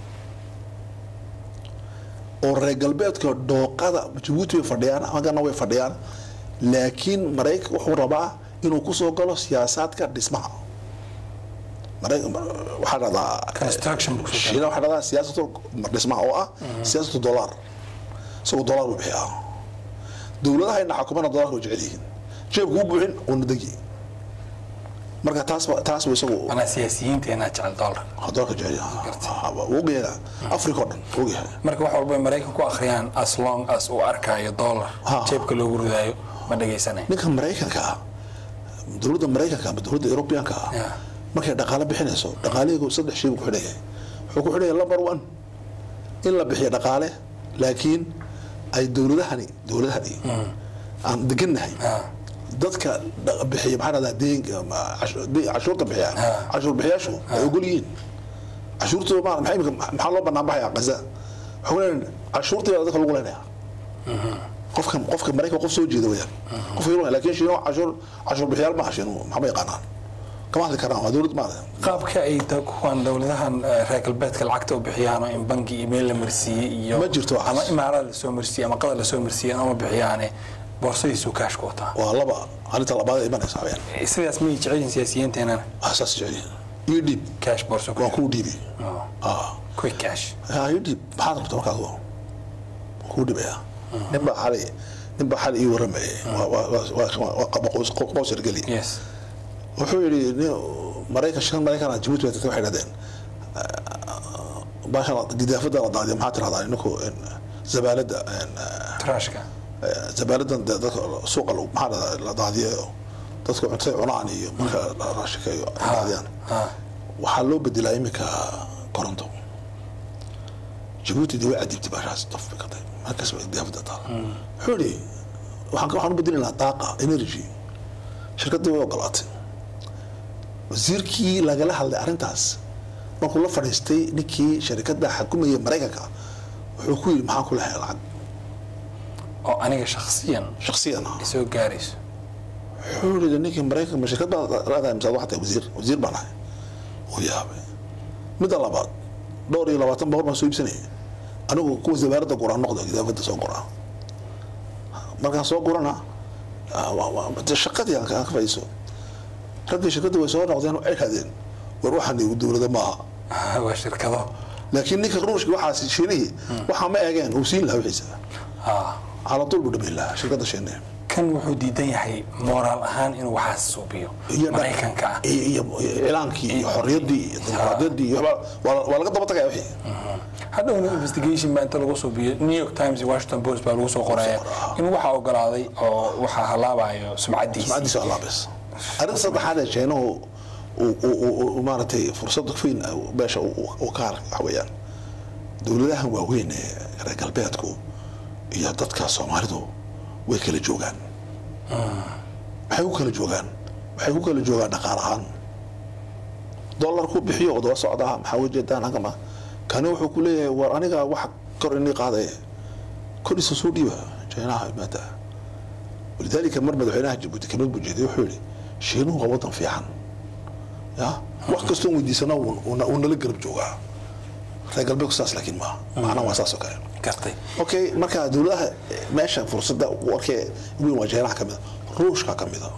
B: oo reer galbeedka dhooqada jabuuti way fadhiyaan agana way fadhiyaan laakiin maraykan wuxuu rabaa inuu kusoo galo siyaasaadka dhismaha Maraykan- waxaa dhahdaa
A: Construction buu kusoo
B: shiina waxaa dhahdaa siyaasatu dhismaha oo ah siyaasatu dollar isagoo dollar buu bixiyaa dowladaha ina xukumana dollarka way jecel yihiin jeebku u buuxin uuna degi marka taas ba- taas buu isagu
A: anaa siyaasiyiinteena jecel dollar
B: dollarka jecel yahay wuu ogyahay africa oo dhan wuu ogyahay
A: marka wax walba ay maraykan ku akhriyaan as long as uu arkaayo dollar
B: Ha.
A: jeebka loogu ridaayo ma dhagaysanayo
B: ninka maraykanka ah dowladda maraykanka ama dowladda eurobianka ah
A: Yeah.
B: markay dhaqaale bixinayso dhaqaalihiigu saddex shay buu ku xidhaya wuxuu ku xidhaya number one in la bixiyo dhaqaale laakiin ay dowladahani dowladahani aan degannahay
A: Ah.
B: dadka dha- bixiya maxaa dhahdaa deenka ama cashu- de- cashuurta bixiya
A: Ah.
B: cashuur bixiyaashu ay ogol yihiin cashuurtooda ma maxay imika- maxaa loo banaan baxaya gaza waxaa ku leeyahay cashuurtii baa dadka lagu leenaya qofka qofka maraykan qof soo jeeda weyaan qofka yurub laakiin shiino cashuur cashuur bixiyaal maaha shiinuhu maxama yaqaanaan kama hadli karaan waa dowlad maada
A: qaabka ay da- kuwan dowladahan eh, reer galbeedka lacagta u bixiyaan oo in bangi email la marsiiyey iyo
B: Ma jirto waxaas.
A: ama imaaraad lasoo marsiiyey ama qadar lasoo marsiiyey ama bixiyaane boorsadiisu kaashka wataa
B: waa laba arrinta labaad ay imanaysa weyaan
A: Eh, sidaas miyay jecel yihiin siyaasiyiinteenana
B: asaas jecelihin iyo dhiib
A: cash boorso ku
B: waa kuu dhiibi
A: Oh,
B: ah
A: quick cash
B: yaa iyo dhiib maxaad rabta markaad waa kuu dhibaya nin baa xali nin baa xali ii waramayay waa waa waa- waa waa qaba qoys qoys ergeli
A: yes
B: wuxuu yidhi nin maraykan shan maraykan ah jabuuti bay tagtay waxay dhahdeen baashan gidaafada la daadiyo maxaa tirahdaa ninku zabaalada
A: trashka
B: zabaaladan dee dadka suuqa lagu- maxaa dhahdaa la daadiyo dadka cuntada cunaan iyo marka la raashikeeyo ay daadiyaan
A: ha
B: waxaa loo bedelaa iminka koronto jabuuti dee way cadibtay baashaas dof bay ka tahay markaas bay gidaafada taal wuxuu yidhi waxaan waxaan u bedelinaa daaqa energy shirkaddii way ogolaatay wasiirkii lagala hadlay arrintaas markuu la fadhiistay ninkii sharikadda xakumayay maraykanka wuxuu ku yidhi maxaan ku lahay lacag
A: oo aniga shakhsiyan
B: shaksiyan ah
A: isoo gaarayso
B: wuxuu yidhi ninkii maraykanka ma shirkad baad leedahay mise waxaa tahay wasiir wasiir baan ahay uu yaabay midda labaad dhowr iyo labaatan boqol baan soo iibsanayay anigu kuwa zabaaradda guraan noqda gidaafadda soo guraa markaan soo gurana ah, waa- waa- dee shaqadii aan ka aan ka fadhiiso raggii shirkadda way soo noqdeen waxay dhahdeen war waxaan dowlada maaha
A: waa shirkado
B: laakiin ninka ruushka waxaas shiinihii waxaa ma eegeen uu siin lahaa wixiisa
A: ha
B: cala tuul buu dhamayn lahaa shirkadda shiinihi
A: kan wuxuu diidan yahay moraal ahaan inuu waxaas suubiyo
B: iyo
A: maraykanka ah
B: iyo iyo iclaankii iyo xorriyaddii iyo dimuqraadiyaddii iyo waxba- waa waa laga daba tagaya wixii
A: hadhowna investigation baa inta lagu suubiyo new york times iyo washington post baa lagu soo qoraya in waxaa ogolaaday oo waxaa halaabayo sumcadiisa
B: sumcadiisa waa laabis arrinta saddexaad ee jeenuhu uu- uu- uu- uu maaragtay fursad weyn beesha uu uu ka arka waxa weeyaan dowladahan waaweyn ee reer galbeedku iyo dadka soomaalidu way kala joogaan maxay ku kala joogaan waxay ku kala joogaan dhaqaal ahaan dollarku bixiyo oo daba socdaa maxaa ujeedaan ankama kani wuxuu ku leeyahay war aniga wax kor inii qaadaya koriisa soo dhiiba jeenaha maanta walidaalika mar madaxweynaha jabuuti kamid buu jeeday wuxuu yihi shiinuhu waa wadan fiican ya wax kastoo weydiisana wuu- wuu wuu nala garab joogaa reer galbeedku saas laakiin maaha macnaha waa saas oo kale
A: gartay
B: okay marka dowladaha meesha fursadda warkee weyn waa jeenaha ka mida ruushka ka mida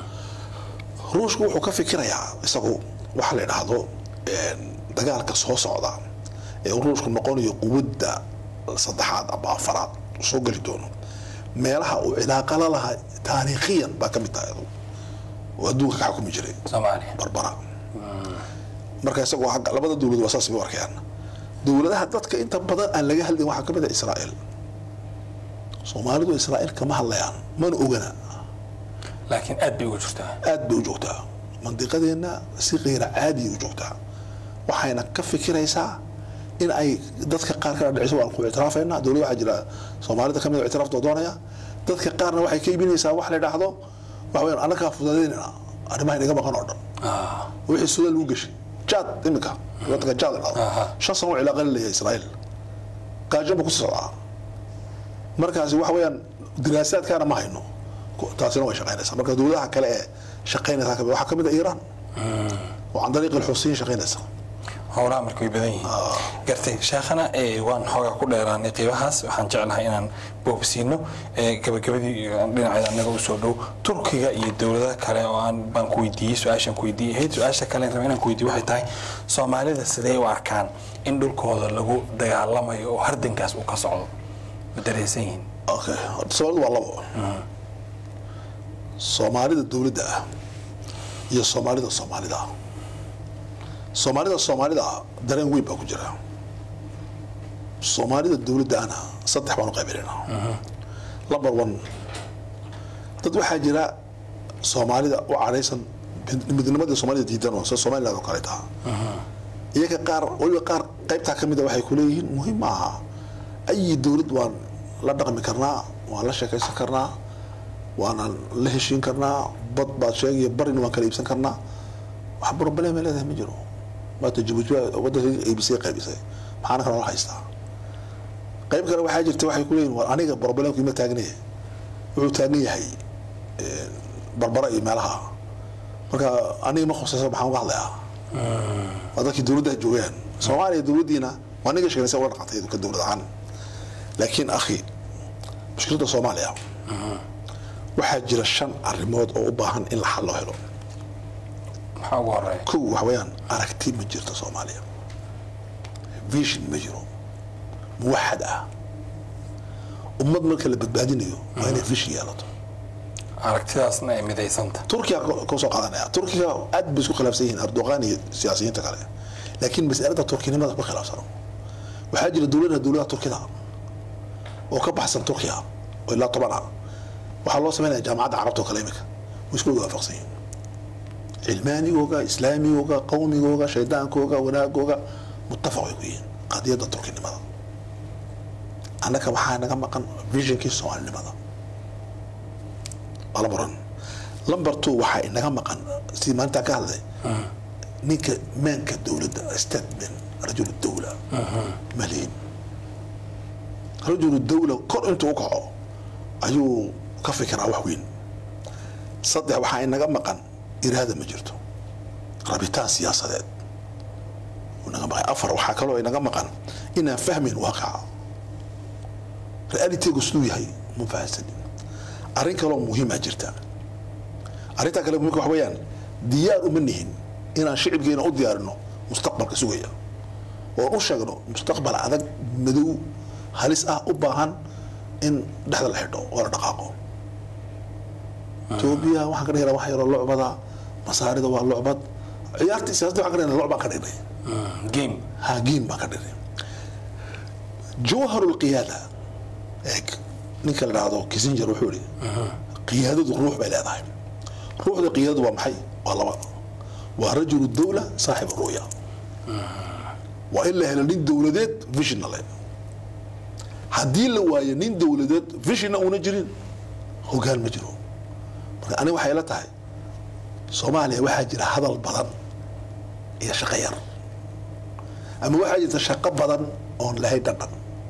B: ruushku wuxuu ka fikirayaa isagu waxa la yidhaahdo een, dagaalka soo socda ee uu ruushku noqonayo quwadda saddexaad ama afaraad uu soo geli doono meelaha uu cilaaqa la lahaa taariikhiyan baa ka mid tahay adu oo adduunka ka xukumi jiray
A: soomaaliya
B: barbara marka isagoo agga labada dowlad waa saas bay u arkayaan dowladaha dadka inta badan aan laga hadlin waxaa ka mid ah israa'iil soomaalidu israa'iil kama hadlayaan mana ogana
A: laakiin aad bay ugu jirtaa
B: aad bay u joogtaa mandiqadeenna si kayra caadiya u joogtaa waxayna ka fikiraysaa in ay dadka qaar kala dhiciso waan ku ictiraafayna dowlad waxaa jira soomaalida kamid oo ictiraafta doonaya dadka qaarna waxay ka iibinaysaa wax la idhaahdo waxa weyaan annagaa fudadeynayna arrimaha inaga maqan oo dhan
A: Ah,
B: wixii sudan lagu gashay jaad iminka wadanka jaad la
A: Aha.
B: dhahdo shan sano cilaaqa la leeyahay israa'iil gaajo ba ku socdaa markaasi waxa weeyaan diraasaadkaana ma hayno Ku- taasina way shaqaynaysaa marka dowladaha kale ee shaqaynaysa kamid waxaa kamid a iiraan oo can dariiq alxusiyin shaqaynaysa
A: howlaha marka way badan yihiin gartay sheekhana ee, waan xoogaa ku dheeraanay qiibahaas waxaan jeclahay inaan boobsiino ee, gabagabadii ee, dhinaceeda anaga usoo dhow turkiga iyo dowladaha kale oo aan baan ku weydiiyey su-aashaan ku weydiiyey ahayd su-aasha kale raba inaan ku weydiiyo waxay tahay soomaalida sidee u arkaan in dhulkooda lagu dagaalamayo oo hardankaas uu ka socdo ma dareensan yihiin
B: okay horta soomaalida waa labo soomaalida dowladda ah iyo soomaalida soomaalida ah soomaalida soomaalida ah dareen weyn baa ku jira soomaalida dowladda ahna saddex baan u qaybinaynaa number one dad waxaa jira soomaalida u cadhaysan midnimadii soomaalida diidan oo sida somaliland oo kale taha iyaga qaar waliba qaar qaybtaa ka mida waxay ku leeyihiin muhiim ma aha ayi dowlad waan la dhaqmi karnaa waan la sheekaysan karnaa waanaan la heshiin karnaa bad baad sheegaya barina waan kala iibsan karnaa wax problem ay leedahay ma jiro maata jabuuti baa wadanka iibisay qaybisay maxaana kala la haystaa qayb kale waxaa jirta waxay ku leeyihin war aniga problemku ima taagnaya wuxuu taagan yahay eh, barbara iyo meelaha marka aniga ma khusaysa maxaan uga hadlayaa waa dadkii dowladda joogaan soomaaliya dowladdiina waa niga sheegnay ula dhaqantay ka dowlad ahaan laakiin akhi mushkiladda soomaaliya waxaa jira shan arrimood oo u baahan in la xal loo helo
A: maxaa ugu horeeya
B: kow waxa weeyaan aragti ma jirto soomaaliya vision ma jiro muwaxad ah ummad marka la badbaadinayo waa inay vision yeelato
A: aragtidaasna ay midaysanta
B: turkiga ka soo qaadanaya turkiga aad bay isku khilaafsan yihiin erdogan iyo siyaasiyiinta kale laakiin mas'alada turkinimada ma khilaafsano waxaa jira dowladaha dowladaha turkida oo ka baxsan turkiya oo ilaa toban ah waxaa loo sameynaya jaamacadda carabta oo kale imika way isku wada waafaqsan yihiin cilmaanigooga islaamigooga qawmigooga shaydaankooga wanaagooga muttafaq way ku yihiin qadiyadda turkinimada annaka waxaa naga maqan visionkii soomaalinimada waa lambar one lambar two waxaa inaga maqan sidii maalintaa ka hadlay ninka maanka dowladda statement rajul dawla maliin rajul dawla kor intuu u kaco ayuu ka fikiraa wax weyn saddex waxaa inaga maqan iraada ma jirto rabitaan siyaasadeed wuu naga maqan afar waxaa kaloo inaga maqan inaan fahmayn waaqaca realitygu siduu yahay ma fahansanin arrin kaloo muhiimaa jirta arrintaa kale muhiimka wax weeyaan diyaar uma nihin inaan shicibkeena u diyaarino mustaqbalka sugaya oon u sheegno mustaqbal adag madow halis ah u baahan in dhexda la xidho oo la dhaqaaqo etoobiya waxaan ka dhignaa wax yaroo lucbada masaarida waa lucbad ciyaarta siyaasadda waxaan ka dhignaa lucbaan ka dhignay
A: game
B: haagiin baan ka dhignay jawharu lqiyaada eeg ninka la dhahdo kissinger wuxuu ihi qiyaadadu ruux bay leedahay ruuxda qiyaadadu waa maxay waa laba waa rajulu dawla saaxib ru'ya waa in la helo nin dowladeed visionna le haddii la waayo nin dowladeed visionna una jirin hogaan ma jiro marka aniga waxay la tahay soomaaliya waxaa jira hadal badan iyo shaqo yar ama waxaa jirta shaqo badan oon lahayn dhadhan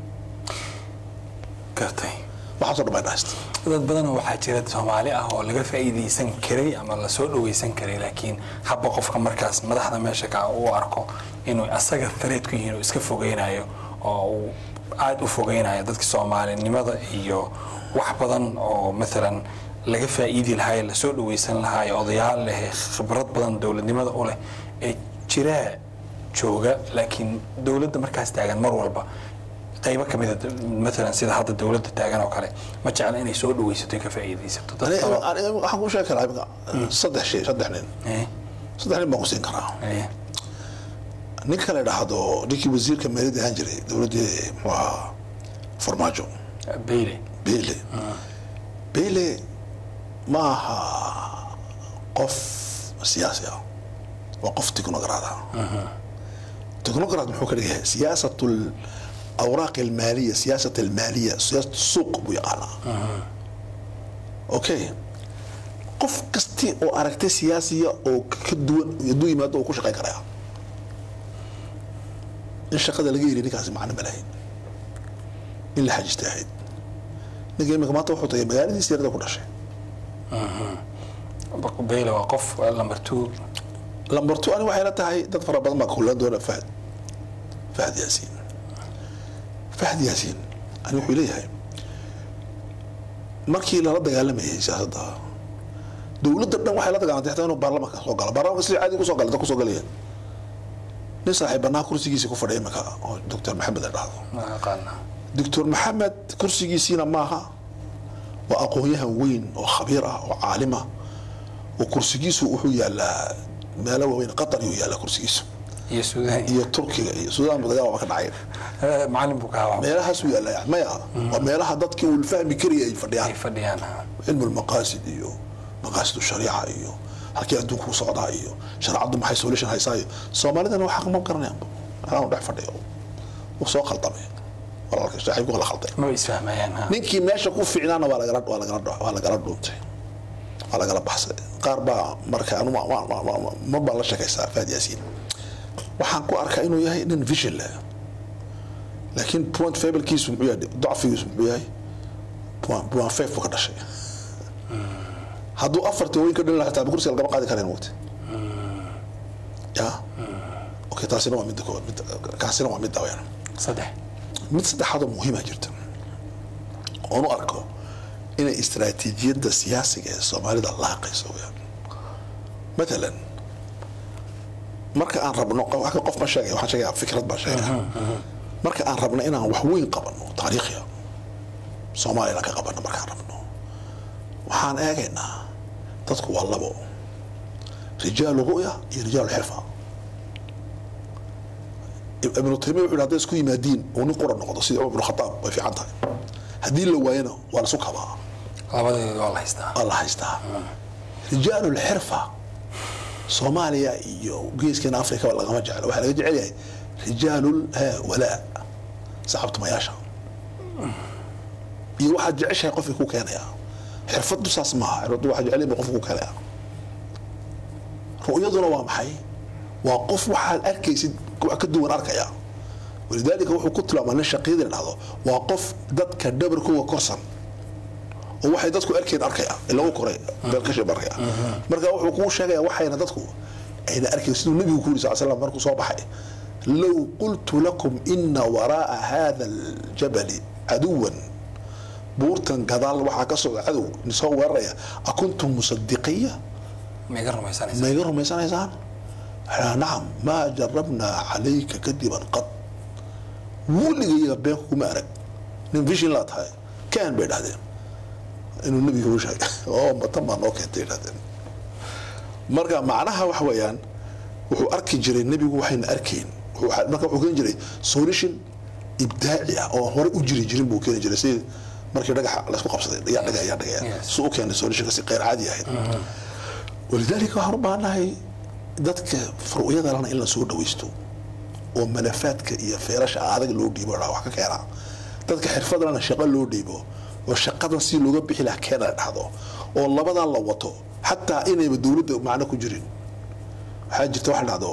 A: gartay
B: waxaasoo dhan bay dhahaysta
A: dad badanoo waxaa jira soomaali ah oo laga faa'iidaysan karay ama lasoo dhawaysan karay laakiin habba qofka markaas madaxda meesha ka u arko inuu asaga threat ku yihiin oo iska fogeynayo oo uu aada u fogeynayo dadka soomaalinimada iyo wax badan oo maalan laga faa'iidi lahaa ee lasoo dhawaysan lahaa ee odayaal leh ee khibrad badan dowladnimada u leh ee jiraa jooga laakiin dowladda markaas taagan mar walba qaybo ka mida maalan sida hadda dowladda taagan oo kale ma jecla inay soo dhawaysato ka faa'iidaysato dad
B: Ani-
A: kaloo-
B: ani- waxaan kuu sheegi karaa imika saddex shay saddex nin
A: Eh,
B: saddex nin baan ku siin karaa
A: eh,
B: ninka la dhahdo ninkii wasiirka maaliyadda ahaan jiray dowladdii muxuu ahaa farmaajo
A: Bailey
B: beyle beyle ma aha qof siyaasi ah waa qof tiknogaraad ah technocrat muxuu ka dhigayaa siyaasat awraaq almaaliya siyaasat almaaliya siyaasat suuq buu yaqaanaa okay qof kasti oo aragtay siyaasiya oo ka duwan hadduu yimaado uu ku shaqayn karaya in shaqada laga yiri ninkaasi macno ma lahayn in la xajistay ahayd ninka imika maanta wuxuu tagay magaaladiisa yarada ku dhashay
A: beyle waa qof lamber two
B: lamber two ani waxay la tahay dad fara badan baa kulan doona fahd fahd yaasiin fahd yaasiin ani wuxuu leeyahay markii lala dagaalamayay siyaasadda dowladda dhan waxay la dagaalantay xataa inuu baarlamaanka soo galo baarlamaanka sidii caadi kusoo gala dad kusoo galaya nin saaxiibanaa kursigiisa ku fadhiya imika oo doctor maxamed la dhahdo
A: ma aqaana
B: doctor maxamed kursigiisiina maaha waa aqoon-yahan weyn oo khabiir ah oo caalim ah oo kursigiisu wuxuu yaalaa meelo waaweyn qatar yuu yaalaa kursigiisu
A: iyo suudaan
B: iyo turkiga iyo suudaan ba dagaal ba ka dhacay
A: Eh, macalin buu ka hawa
B: meelahaasuu yaalaa yani maya waa meelaha dadkii uu fahmi karaya ay
A: ay
B: fadhiyaan
A: fadhiyaan
B: cilmu lmaqaasid iyo maqaasid shariica iyo halkii adduunku u socdaa iyo shareecaddu maxay solution haysaa iyo soomaalidana waxaa ma garanayaan waxaan dhex fadhiyo uu soo khaldamay walaalka saaxiibku la khalday
A: ma isfahmayaan ha
B: ninkii meesha ku fiicnaana waa lagala waa lagala waa lagala dhuuntay waa lagala baxsay qaar baa marka anu ma- ma- ma- ma- ma baan la sheekaysaa faad yaasiin waxaan ku arkaa inuu yahay nin vision leh laakiin point fablekiisu muxuu yahay dacfigiisu muxuu yahay point point five buu ka dhashay hadduu afartii weyn ka dhalin lahaa xitaa kursiga lagama qaadi kareen waqti ya okay taasina waa midda koowaad midda kaasina waa midda weyaan
A: saddex
B: mid saddexaadoo muhiima jirta oonu arko inay istaraatiijiyadda siyaasiga ee soomaalida laaqayso weyaan matalan marka aan rabno wax qof ma sheegaya waxaan sheegaya fikrad baan sheegaya marka aan rabno inaan wax weyn qabano taariikhya soomaaliyana ka qabano markaan rabno waxaan eegaynaa dadku waa labo rijaalu ru'ya iyo rijaalu xirfa ibnu taymiya wuxuu yidhi hadday isku yimaadiin uu nin qura noqdo sida cumar ibnu khataab way fiican tahay haddii la waayana waa la isu kabaa
A: labadeedu waa la haystaa
B: waa la haystaa rijaalu lxirfa soomaaliya iyo geeskeena afrika lagama jeclo waxaa laga jecel yahay rijaalu walaa saxabtumayaasha iyo waxaad jeceshahay qofkii ku keenaya xirfaddu saas maaha xirfaddu waxaa jecel yahay qofka ku keenaya ru'yaduna waa maxay waa qof waxaad arkaysid wax ka duwan arkaya walidaalika wuxuu ku tilmaamaa nin shaqiyadii la dhahdo waa qof dadka dhabarkooga korsan oo waxay dadku arkeen arkaya ilagu koray beelkashi arkaya marka wuxuu kuu sheegaya waxayna dadku ayna arkayn siduu nabigu ku yiri sal slam markuu soo baxay low qultu lakum ina waraaa hada aljabali caduwan buurtan gadaal waxaa ka socda cadow soo weeraraya akuntum musadiqiya
A: maiga rumaysanaysa
B: ma iga rumaysanaysaan waxaa nacam maa jarabnaa calayka kadiban qad weligayaga beenku kuma arag nin vishin laa tahay kaan bay dhahdeen inuu nebiga u sheegay oo matan baa noo keentay dhahdeen marka macnaha waxa weeyaan wuxuu arki jiray nebigu waxayna arkayn wuxuu- marka wuxuu keeni jiray solution ibdaaci ah oo hore u jiri jirin buu keeni jiray si markii dhagaxa laysku qabsaday yaa dhagaya yaa dhagaya
A: Yes.
B: si u keenay solutionka si qeyr caadi ahayd walidaalika waxaan u baahanahay dadka furu'yada lana in la soo dhawaysto oo malafaadka iyo feerasha adag loo dhiibo dhaa wax ka keena dadka xirfadlana shaqo loo dhiibo oo shaqadan si looga bixi laha keena la dhahdo oo labadan la wato xataa inayba dowladda macno ku jirin waxaa jirta wax la dhahdo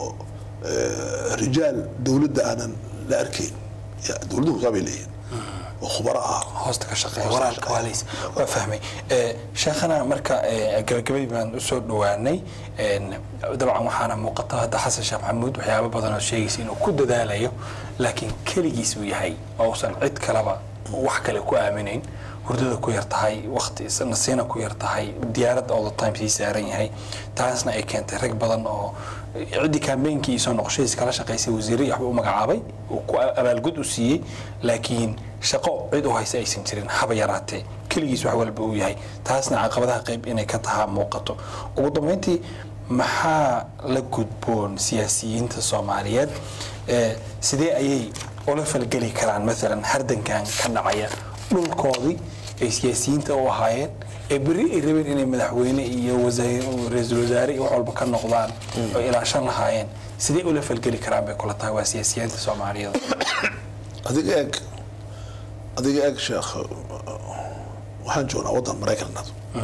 B: eh, rijaal dowladda aanan la arkayn Ya, dowladuhu saabay leeyihin oo khubaro ah
A: hoosta ka shaqeeya
B: Hoosta ka
A: waraalka
B: shaqeeya.
A: waa lays waa fahmay Eh, sheekhana marka eh, gabagabadii baan usoo dhowaanay En, dabcan waxaana muuqata hadda xasan sheekh maxamuud waxyaabo badan oo sheegaysa inuu ku dadaalayo laakiin keligiis uu yahay oo uusan cid kaleba wax kale ku aaminayn hurdada ku yar tahay waqti nasiina ku yar tahay diyaarad all the time sii saaran yahay taasna ay keentay rag badan oo ciddii kaambeynkii iyo soo noqoshadiis kala shaqaysay wasiirradii waxba u magacaabay uu ku abaalgud u siiyey laakiin shaqo cid u haysa aysan jirin haba yaraatee keligiis wax walba uu yahay taasna caqabadaha qayb inay ka tahaa muuqato ugu dambeyntii maxaa la gudboon siyaasiyiinta soomaaliyeed Eh, sidee ayay ula falgeli karaan maalan hardankan ka dhacaya dhulkoodii ay siyaasiyiinta u ahaayeen ee beri ay rabeen inay madaxweyne iyo wasaare- ra-iisul wasaare iyo wax walba ka noqdaan oo ilaashan lahaayeen sidee ula falgeli karaan bay kula tahay waa siyaasiyiinta soomaaliyeed
B: adiga eeg adiga eeg sheekh waxaan joognaa waddan maraykanna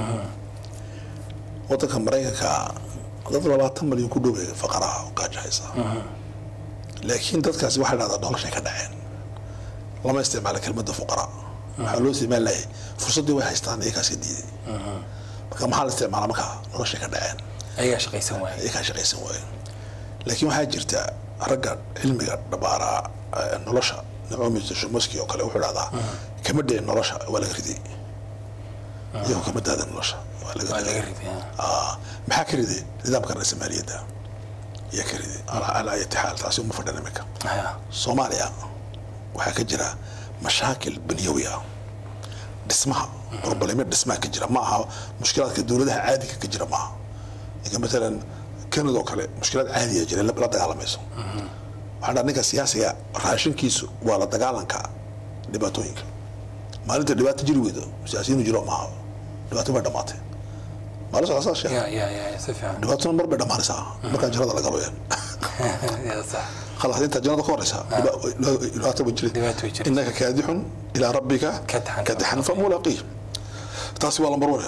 B: waddanka maraykanka dad labaatan malyan ku dhowey faqaraha oo gaajo haysa laakiin dadkaasi waxay dhahdaa noloshay ka dhaceen lama isticmaala kelmadda fuqara waxaa loo isticmaali lahay fursaddii way haystaan iyakaas ka diiday marka maxaa la isticmaala markaa noloshay ka dhaceen
A: ayagaa shaqaysan waaya
B: iyakaa shaqaysan waaye laakiin waxaa jirta ragga cilmiga dhabaaraa eh, nolosha naomi shomoski oo kale wuxuu dhahdaa kama dhicin nolosha waa laga riday iyagoo kama daada nolosha waa laga
A: waa
B: riday
A: laga riday
B: Ah, maxaa ka riday nidaamka reer soomaaliyadda ayaa ka riday ala ala ayati xaal taasi uma fadhan imika
A: Haya.
B: soomaaliya waxaa ka jira mashaakil banyawi ah dhismaha problemyo dhismaha ka jira ma aha mushkilaadka dowladaha caadiga ka jira maaha ninka matalan kanada oo kale mushkilaad caadiya jira la la dagaalamayso waxaan dhaha ninka siyaasiga raashinkiisu waa la dagaalanka dhibaatooyinka maalinta dhibaato jiri weydo siyaasiyiinu jiro maaha dhibaato bay dhamaatay maalin socda saas sheekh
A: ya ya ya si fiican
B: dhibaatona mar bay dhamaanaysaa markaan jannada la galo yaan
A: ya sax
B: خلاص انت جنة كورسها لا تبغى
A: dhibaato way jirta.
B: انك كادح الى ربك
A: كدحا.
B: كدحا فملاقيه تاسي والله مرور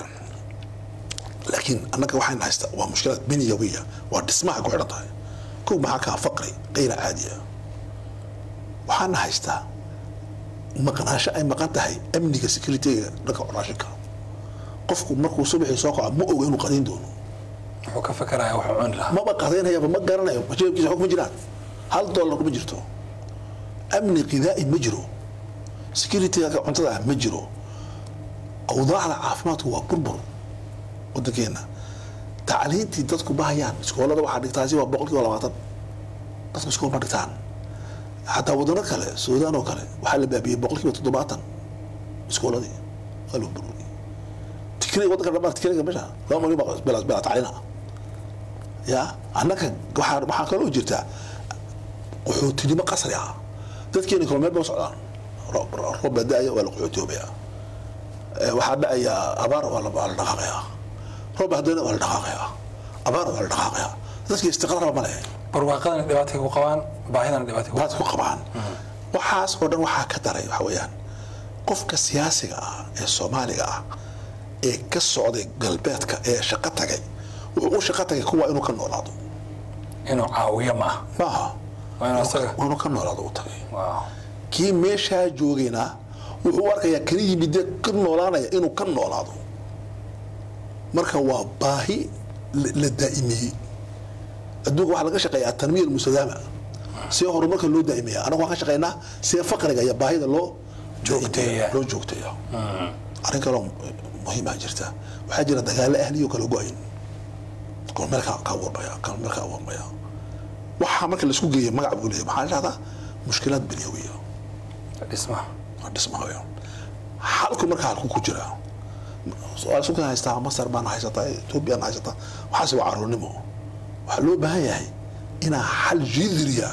B: لكن انك waxaan haysta waa mushkilad biniyawiya waa dhismaha ku xidhan tahay kow maxaa kaa faqri qayra caadiya waxaan haystaa maqnaasho ay maqan tahay amniga securityga dhanka raashinka qofku markuu subaxii soo kaco ma oga inuu qadiin doono
A: wuxuu ka fakaraya wuxuu cuni lahaa
B: maba qadaynayaba ma garanayo jeebkiisa xog ma jiraan hal dollar ma jirto amni qidaa'i ma jiro securityga cuntada ah ma jiro awdaacda caafimaadku waa burbur wadankeena tacliintii dadku bahayaan iskoolada waxaa dhigtaasi waa boqol kiiba labaatan dadku iskool ma dhigtaan xataa wadano kale suudaan oo kale waxaa la baabiyey boqol kiiba toddobaatan iskooladii waa loo burburiyey tikriga wadanka dhammaan tikriga meesha laba malyan baa bela bela tacliina ya annaka waxaa waxaa kaloo jirta qaxootinimo qasri ah dadkeeni kalo meel ba u socdaan roob roob baa da-aya waa la qaxootiyoobaya Eh, waxaa dhacaya abaar waa la waa la dhaqaaqaya roob baa haddana waa la dhaqaaqaya abaar waa la dhaqaaqaya dadki istiqraarba ma leh
A: barwaaqadana dhibaatay ku qabaan baahidana dhibaatay ku
B: baad ku qabaan waxaas oo dhan waxaa ka daray waxa weeyaan qofka siyaasiga ah ee soomaaliga ah ee ka socday galbeedka ee shaqo tagay wuxuu u shaqo tagay kuwa inuu ka noolaado
A: inuu caawiyo ma aha
B: maaha
A: waa inuu asaga
B: waa inuu ka noolaado u tagay
A: waaw
B: kii meeshaa joogayna wuxuu u arkayaa kala yimide ka noolaanaya inuu ka noolaado marka waa baahi la la daa'imiyey adduunka waxaa laga shaqeeyaa tanmiya almustadaama see horumarka loo daa'imaya anagu waxaan ka shaqeynaa see faqriga iyo baahida loo
A: Joogteeya.
B: loo joogteeya arrin kaloo muhiimaa jirta waxaa jira dagaalo ahliyo kala go-ayn kormeel ka ka abuurmaya kormeel ka abuurmaya waxaa marka laisku geeya magac buu leeyahay maxaa la dhahdaa mushkilaad binyawiya
A: dhismaha
B: waa dhismahayo halku marka halku ku jira su-aal sukan haystaa masar baan haysataa ethoobiyan haysataa waxaase waa caruurnimo waxaa loo baahan yahay inaa xal jidriya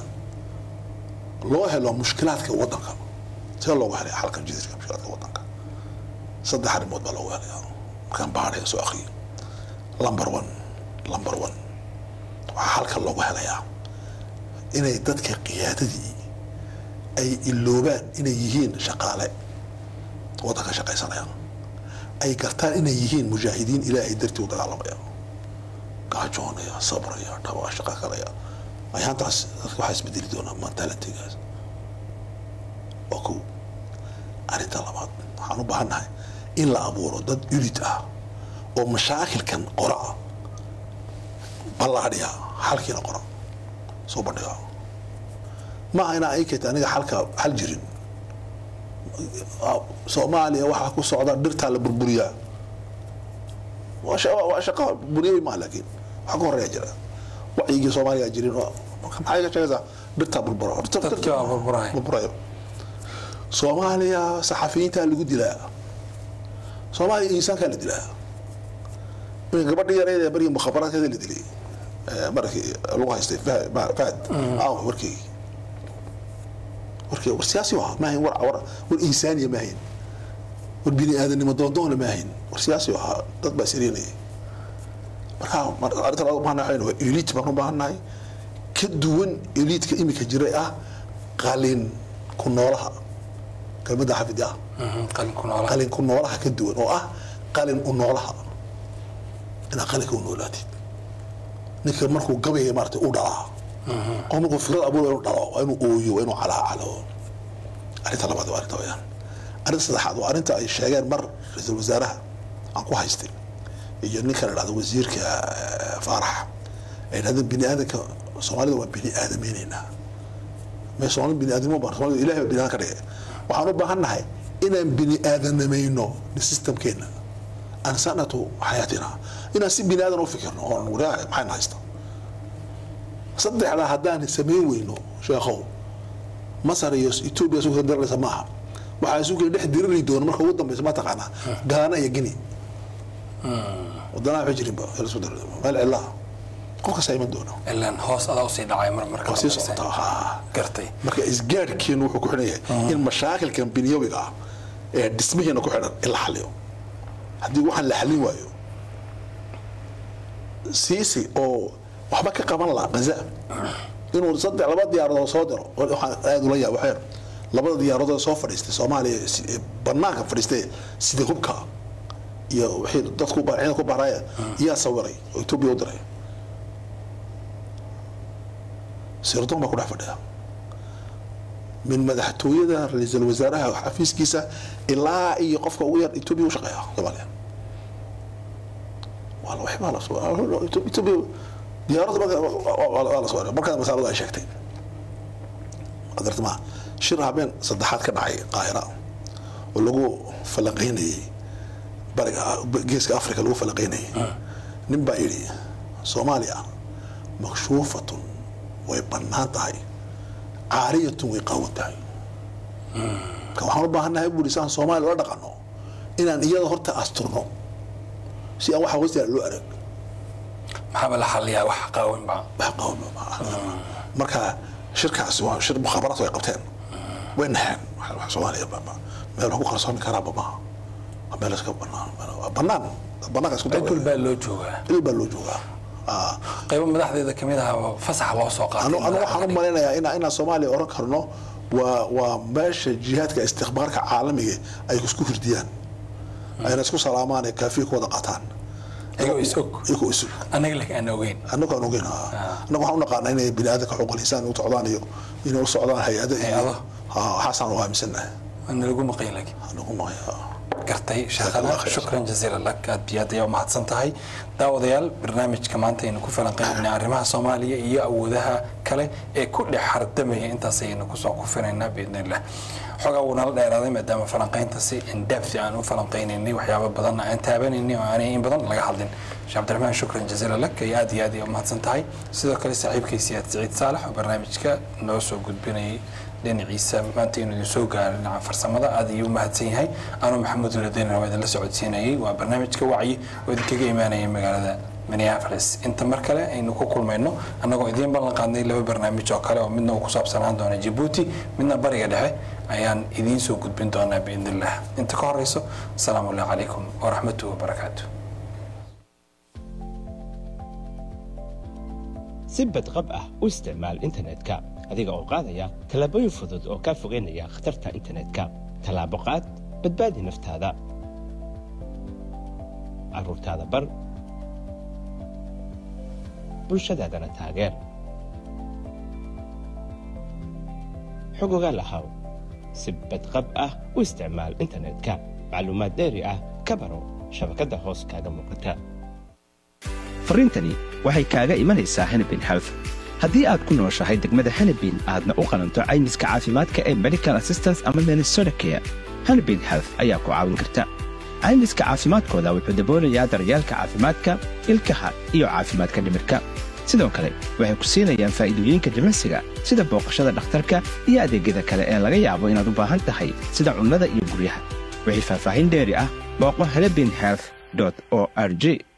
B: loo helo mushkilaadka wadanka see loogu helaya xalka jidriga mushkilaadka wadanka saddex arrimood baa loogu helaya markaan baadhaya soo akriyo number one number one waxaa halka loogu helayaa inay dadka qiyaadadii ay iloobaan inay yihiin shaqaale wadanka shaqaysanaya ay gartaan inay yihiin mujaahidiin ilaahay dartii u dagaalamaya gaajoonaya sabraya dhaba shaqa kalaya ayaantaas dadka waxaa isbedeli doonaa mentalitygaas waa kow arrinta labaad waxaan u baahannahay in la abuuro dad unit ah oo mashaakilkan qora ballaadhiya xalkiina qora soo bandhiga maaha inaa ay keenta aniga xalka xal jirin soomaaliya waxaa ku socda dhirtaa la burburiyaa waa sha- waa shaqo bunyawi maa laakiin waxaa ka horeeya jira wacyigii soomaaliya jirin oo marka maxay ka sheegaysaa dhirtaa burbura
A: Dadkii waa burburaya.
B: burburayo soomaaliya saxafiyiintaa lagu dilaa soomaaliya insaankaa la dilaa iminka gabadhii yareyd ee barigii mukhabaraadkeeda la dilay eh, markii lagu haystay Fahad- Ma- fahad aaw warkii warkii war siyaasi waa maahayn war war war insaaniya maahayn war bini aadanimo doondoona maahayn war siyaasi waa dad baa siriinayay marka mar- arrinta laga baahannahay waa elite baan u baahannahay ka duwan eliidka iminka jiray ah qalin ku noolaha kelmadda xafidi ah
A: qalinku noolaa
B: qalin ku noolaha ka duwan oo ah qalin u noolaha inaad qalinka u noolaatid ninka markuu gabaya maarata u dhalaa oo markuu fikrad abuur inuu dhalo waa inuu ooyo waa inuu calaacalo arrinta labaad waa arrinta wayaan arrinta saddexaad waa arrinta ay sheegeen mar ra-iisul wasaaraha aan ku haystay iyo ninka la dhahdo wasiirka eh, faarax ay dhahdeen bini aadanka soomaalida waa bini aadameyneynaa mee soomaalida bini aadamo baan soomaalida ilahay baa bini aadan ka dhigay waxaan u baahan nahay inaan bini aadanamayno systemkeena aan sanatu xayaatina inaan si bini aadan u fikirno oon wadaag maxayna haysta saddexdaa haddaan samayn weyno sheekhow masar iyo etoobiya isu kala daraysa maaha waxaa isu kala dhex diriri doona marka ugu dambeysa ma taqaanaa gaana iyo gini wadanaha waxay jirinba la isku daro meel cilaha qof kasta iman doono
A: ilaan hoos adaa usii dhacay mar marka
B: waa sii
A: dambaysa.
B: socotaa haa
A: gartay
B: marka isgaadhkeenu wuxuu ku xidhan yahay in mashaakilkan binyawiga ah ee dhismihiina ku xidhan in la xaliyo haddii waxaan la xalin waayo siisi oo waxba ka qaban laha gaza inuu saddex laba diyaaradood soo diro waxaan aad ula yaab waxyar labada diyaaradood soo fadhiistay soomaaliya si- ee banaanka fadhiistay sida hubka iyo wixii dadku ba- ciidanku baaraya yaa sawiray oo etoobiya u diray sirdoon baa ku dhex fadhiya min madaxtooyada ra-iisul wasaaraha xafiiskiisa ilaa iyo qofka ugu yar etoobiya u shaqeeya soomaaliya waa la waxbaa la soo etoobiya diyaaradda marka waa la soo markaa masaaladu ay sheegtay adartama shir habeen saddexaad ka dhacay qaahira oo lagu falanqaynayay bariga geeska africa lagu falanqaynayay nin baa yidhi soomaaliya makshuufatun way bannaan tahay caariyatun way qaawan tahay marka waxaan u baahannahay buuri saan soomaaliya la dhaqanno inaan iyada horta asturno si aan waxa hoosteeda loo arag
A: maxaaba la xaliyaa wax qaawin baa
B: wax qaawan ma aha. marka shirkaasi waa shir mukhaabaraad way qabteen way naxeen wax- wax soomaaliya ba- ba- meel wax ku qarsoomi karaaba maaha waa meel iska bannaan waa bannaan dad bannaanka isku
A: cid
B: dawaya
A: walbaa loo joogaa
B: il baa loo joogaa Ah.
A: qaybo madaxdeeda kamid ah oo fasax loo soo qaatay
B: anu anu waxaan u malaynayaa ina inaan soomaaliya oran karno waa waa meesha jihaadka istikbaarka caalamiga ay isku hirdiyaan ayna isku salaamaan ee kaafiya ku wada qaataan
A: iyagoo is og
B: iyagoo isu
A: annaga laakiin aan ogeyn
B: annagu aan ogeyn annagu waxaan u naqaanaa inay bini aadanka xuquuqul insaan u socdaan iyo inay u socdaan hay-ada iyo
A: Hay-ado.
B: ha waxaasaan u aaminsannahay
A: waana lagu maqayn laakiin
B: anagu maya
A: gartay
B: Jazakallah
A: sheekhana
B: khayr.
A: shukran jaziila lak aad iyo aad ayaa umahadsan tahay daawadayaal barnaamijka maanta aynu ku falanqeynayna arrimaha soomaaliya iyo awoodaha kale ee ku dhex hardamaya intaas ayaynu kusoo kufinaynaa biidn illah xogaa wuu nala dheeraaday maadaama falanqeynta si indhaafsi aan u falanqeynaynay waxyaabo badanna aan taabanaynay oo aanay in badan laga hadlin sheekh cabdiraxmaan shukran jaziila lak ayaa aad iyo aad ayaa umahadsan tahay sidoo kale saaxiibkay siyaad siciid saalax oo barnaamijka noo soo gudbinayay dhinaciisa maanta inuu idin soo gaaro dhinaca farsamada aad ayuu u mahadsan yahay anuu maxamuud uladeen waa idinla socodsiinayay waa barnaamijka wacyi oo idinkaga imaanaya magaalada minneapolis inta mar kale aynu ku kulmayno annagoo idiin ballan qaadnay laba barnaamij oo kale oo midna uu ku saabsanaan doona jabuuti midna bariga dhexe ayaan idiin soo gudbin doonaa biidn illah inta ka horeyso asalaamu allah calaykum waraxmatuhi wabarakaatu
C: si badqab ah u isticmaal internetka adiga oo qaadaya tallaabooyin fudud oo kaa fogeynaya khatarta internetka tallaabo qaad badbaadi naftaada carruurtaada bar bulshadaadana taageer xog ogaal ahaw si badqab ah u isticmaal internetka macluumaad dheeri ah ka baro shabakadda hoos kaaga muuqata
D: farriintani waxay kaaga imanaysaa hanabin health haddii aad ku nooshahay degmada hanabin aadna u qalanto caymiska caafimaadka ee medical assistance ama minnesota care hanabin health ayaa ku caawin karta caymiska caafimaadkooda wuxuu daboolayaa daryeelka caafimaadka ilkaha iyo caafimaadka dhimirka sidoo kale waxay ku siinayaan faa'iidooyinka jimicsiga sida booqashada dhakhtarka iyo adeegyada kale ee laga yaabo inaad u baahan tahay sida cunnada iyo guryaha wixii faahfaahin dheeri ah booqo hanabin health o r g